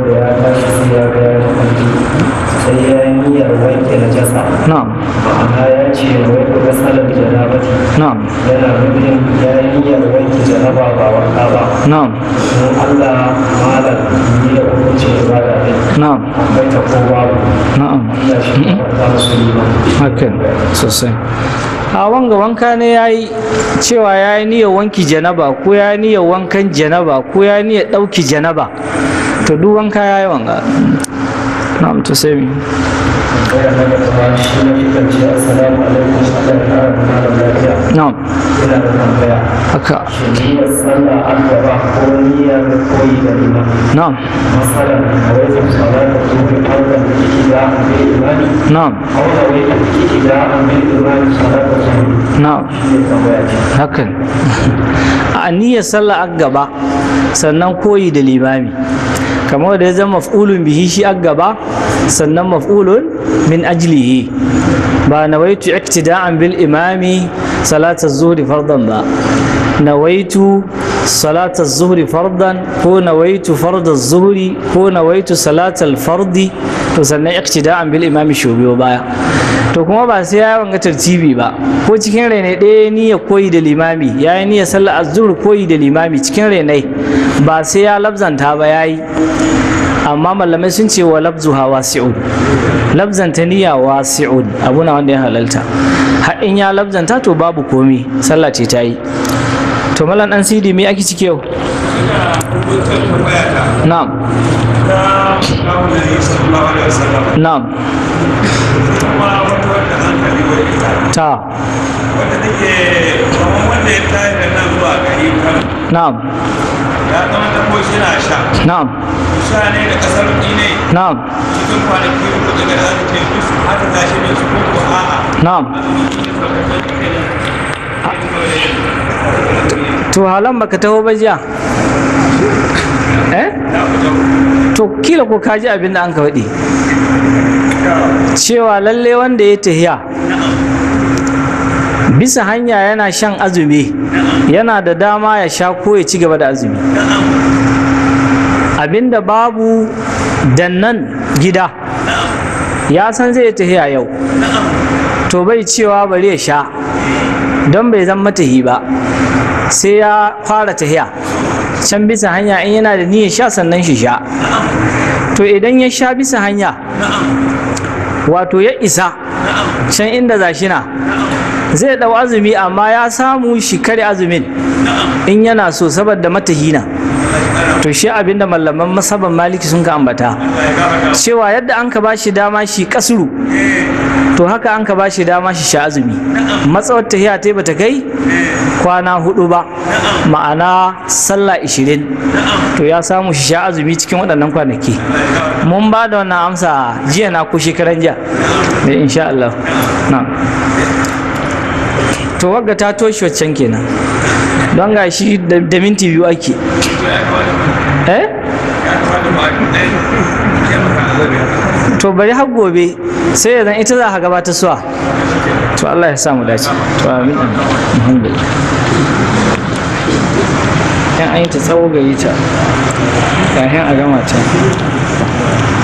sai ya yi niyyar wanke na jasa na'am ma'ana ya ce wai ku ga salar janabati na'am yana nufin ya yi niyyar wanke janaba ba wanka ba na'am don Allah malam ni da hukuncin ibada ne na'am akwai ta ko babu na'am Allah shi ne ba musu yi ba hakan sosai a wanga wanka ne ya yi cewa ya yi niyyar wanki janaba ko ya yi niyyar wankan janaba ko ya yi niyyar ɗauki janaba to duk wanka ya yi wanga na'am to sai mi tambaya na gaba shi ne shi kan ce assalamu alaikum Allah ya kara da malam lafiya na'am yana da tambaya haka shi niyyar sallah an gaba ko niyyar koyi da liman na'am مثلا نويت صلاة الظهر فرضا ابتداء بالإمام na'am أو نويت ابتداء بالإمام صلاة الظهر na'am hakan a niyyar sallah a gaba sannan koyi da limami kamar da ya zama maf'ulun bihi shi a gaba sannan maf'ulun min ajlihi ba nawaitu iktida'an bil imami salatar zuhri fardan ba nawaitu salatar zuhri fardan ko nawaitu fardar zuhri ko nawaitu salatar fardi to sannan iktida'an bil imami shubiyo baya to kuma ba sai ya wanga tartibi ba ko cikin rainai ɗaya niyya koyi da limami ya yi niyya sallar azur koyi da limami cikin rainai ba sai ya labzanta ba ya yi amma malamai sun ce wa labzu ha wasi'un labzanta niyya wasi'un abu na wanda ya halalta har in ya labzanta to babu komi sallah ce ta yi to malam dan sidi me ake cike yau na'am na'am ta wanda take kamar wanda ya tayi da nan zuwa gari kan na'am ya zama da ko shi na sha na'am sha ne da kasar ne na'am cikin kwanaki uku daga da aka ce duk haka tashi ne su ko ko a'a na'am to halan baka taho ba jiya eh to kila ko ka ji abin da an ka faɗi cewa lalle wanda ya tahiya bisa hanya yana shan azumi yana da dama ya sha ko ya ci gaba da azumi abinda babu dannan gida ya san zai tahiya yau to bai cewa bari ya sha don bai zan matahi ba sai ya fara tahiya can bisa hanya in yana da niyyar sha sannan shi sha to idan ya sha bisa hanya wato ya isa can inda za shi na zai dau azumi amma ya samu shi kare azumin in yana so saboda matahina to shi abinda malaman masaban maliki sun ka ambata cewa yadda an ka bashi dama shi kasuru to haka an ka bashi dama shi sha azumi matsawar tahiya ta bata kai kwana hudu ba ma'ana sallah ishirin to ya samu shi sha azumi cikin waɗannan kwanaki mun ba da wannan amsa jiya na ko shekaran jiya da insha Allah na to wagga ta toshe waccan kenan don ga shi da minti biyu ake eh to bari har gobe sai ya zan ita za ka gabata suwa to Allah ya samu dace to amin alhamdulillah yan an yi ta tsawo gari ta kafin a gama ta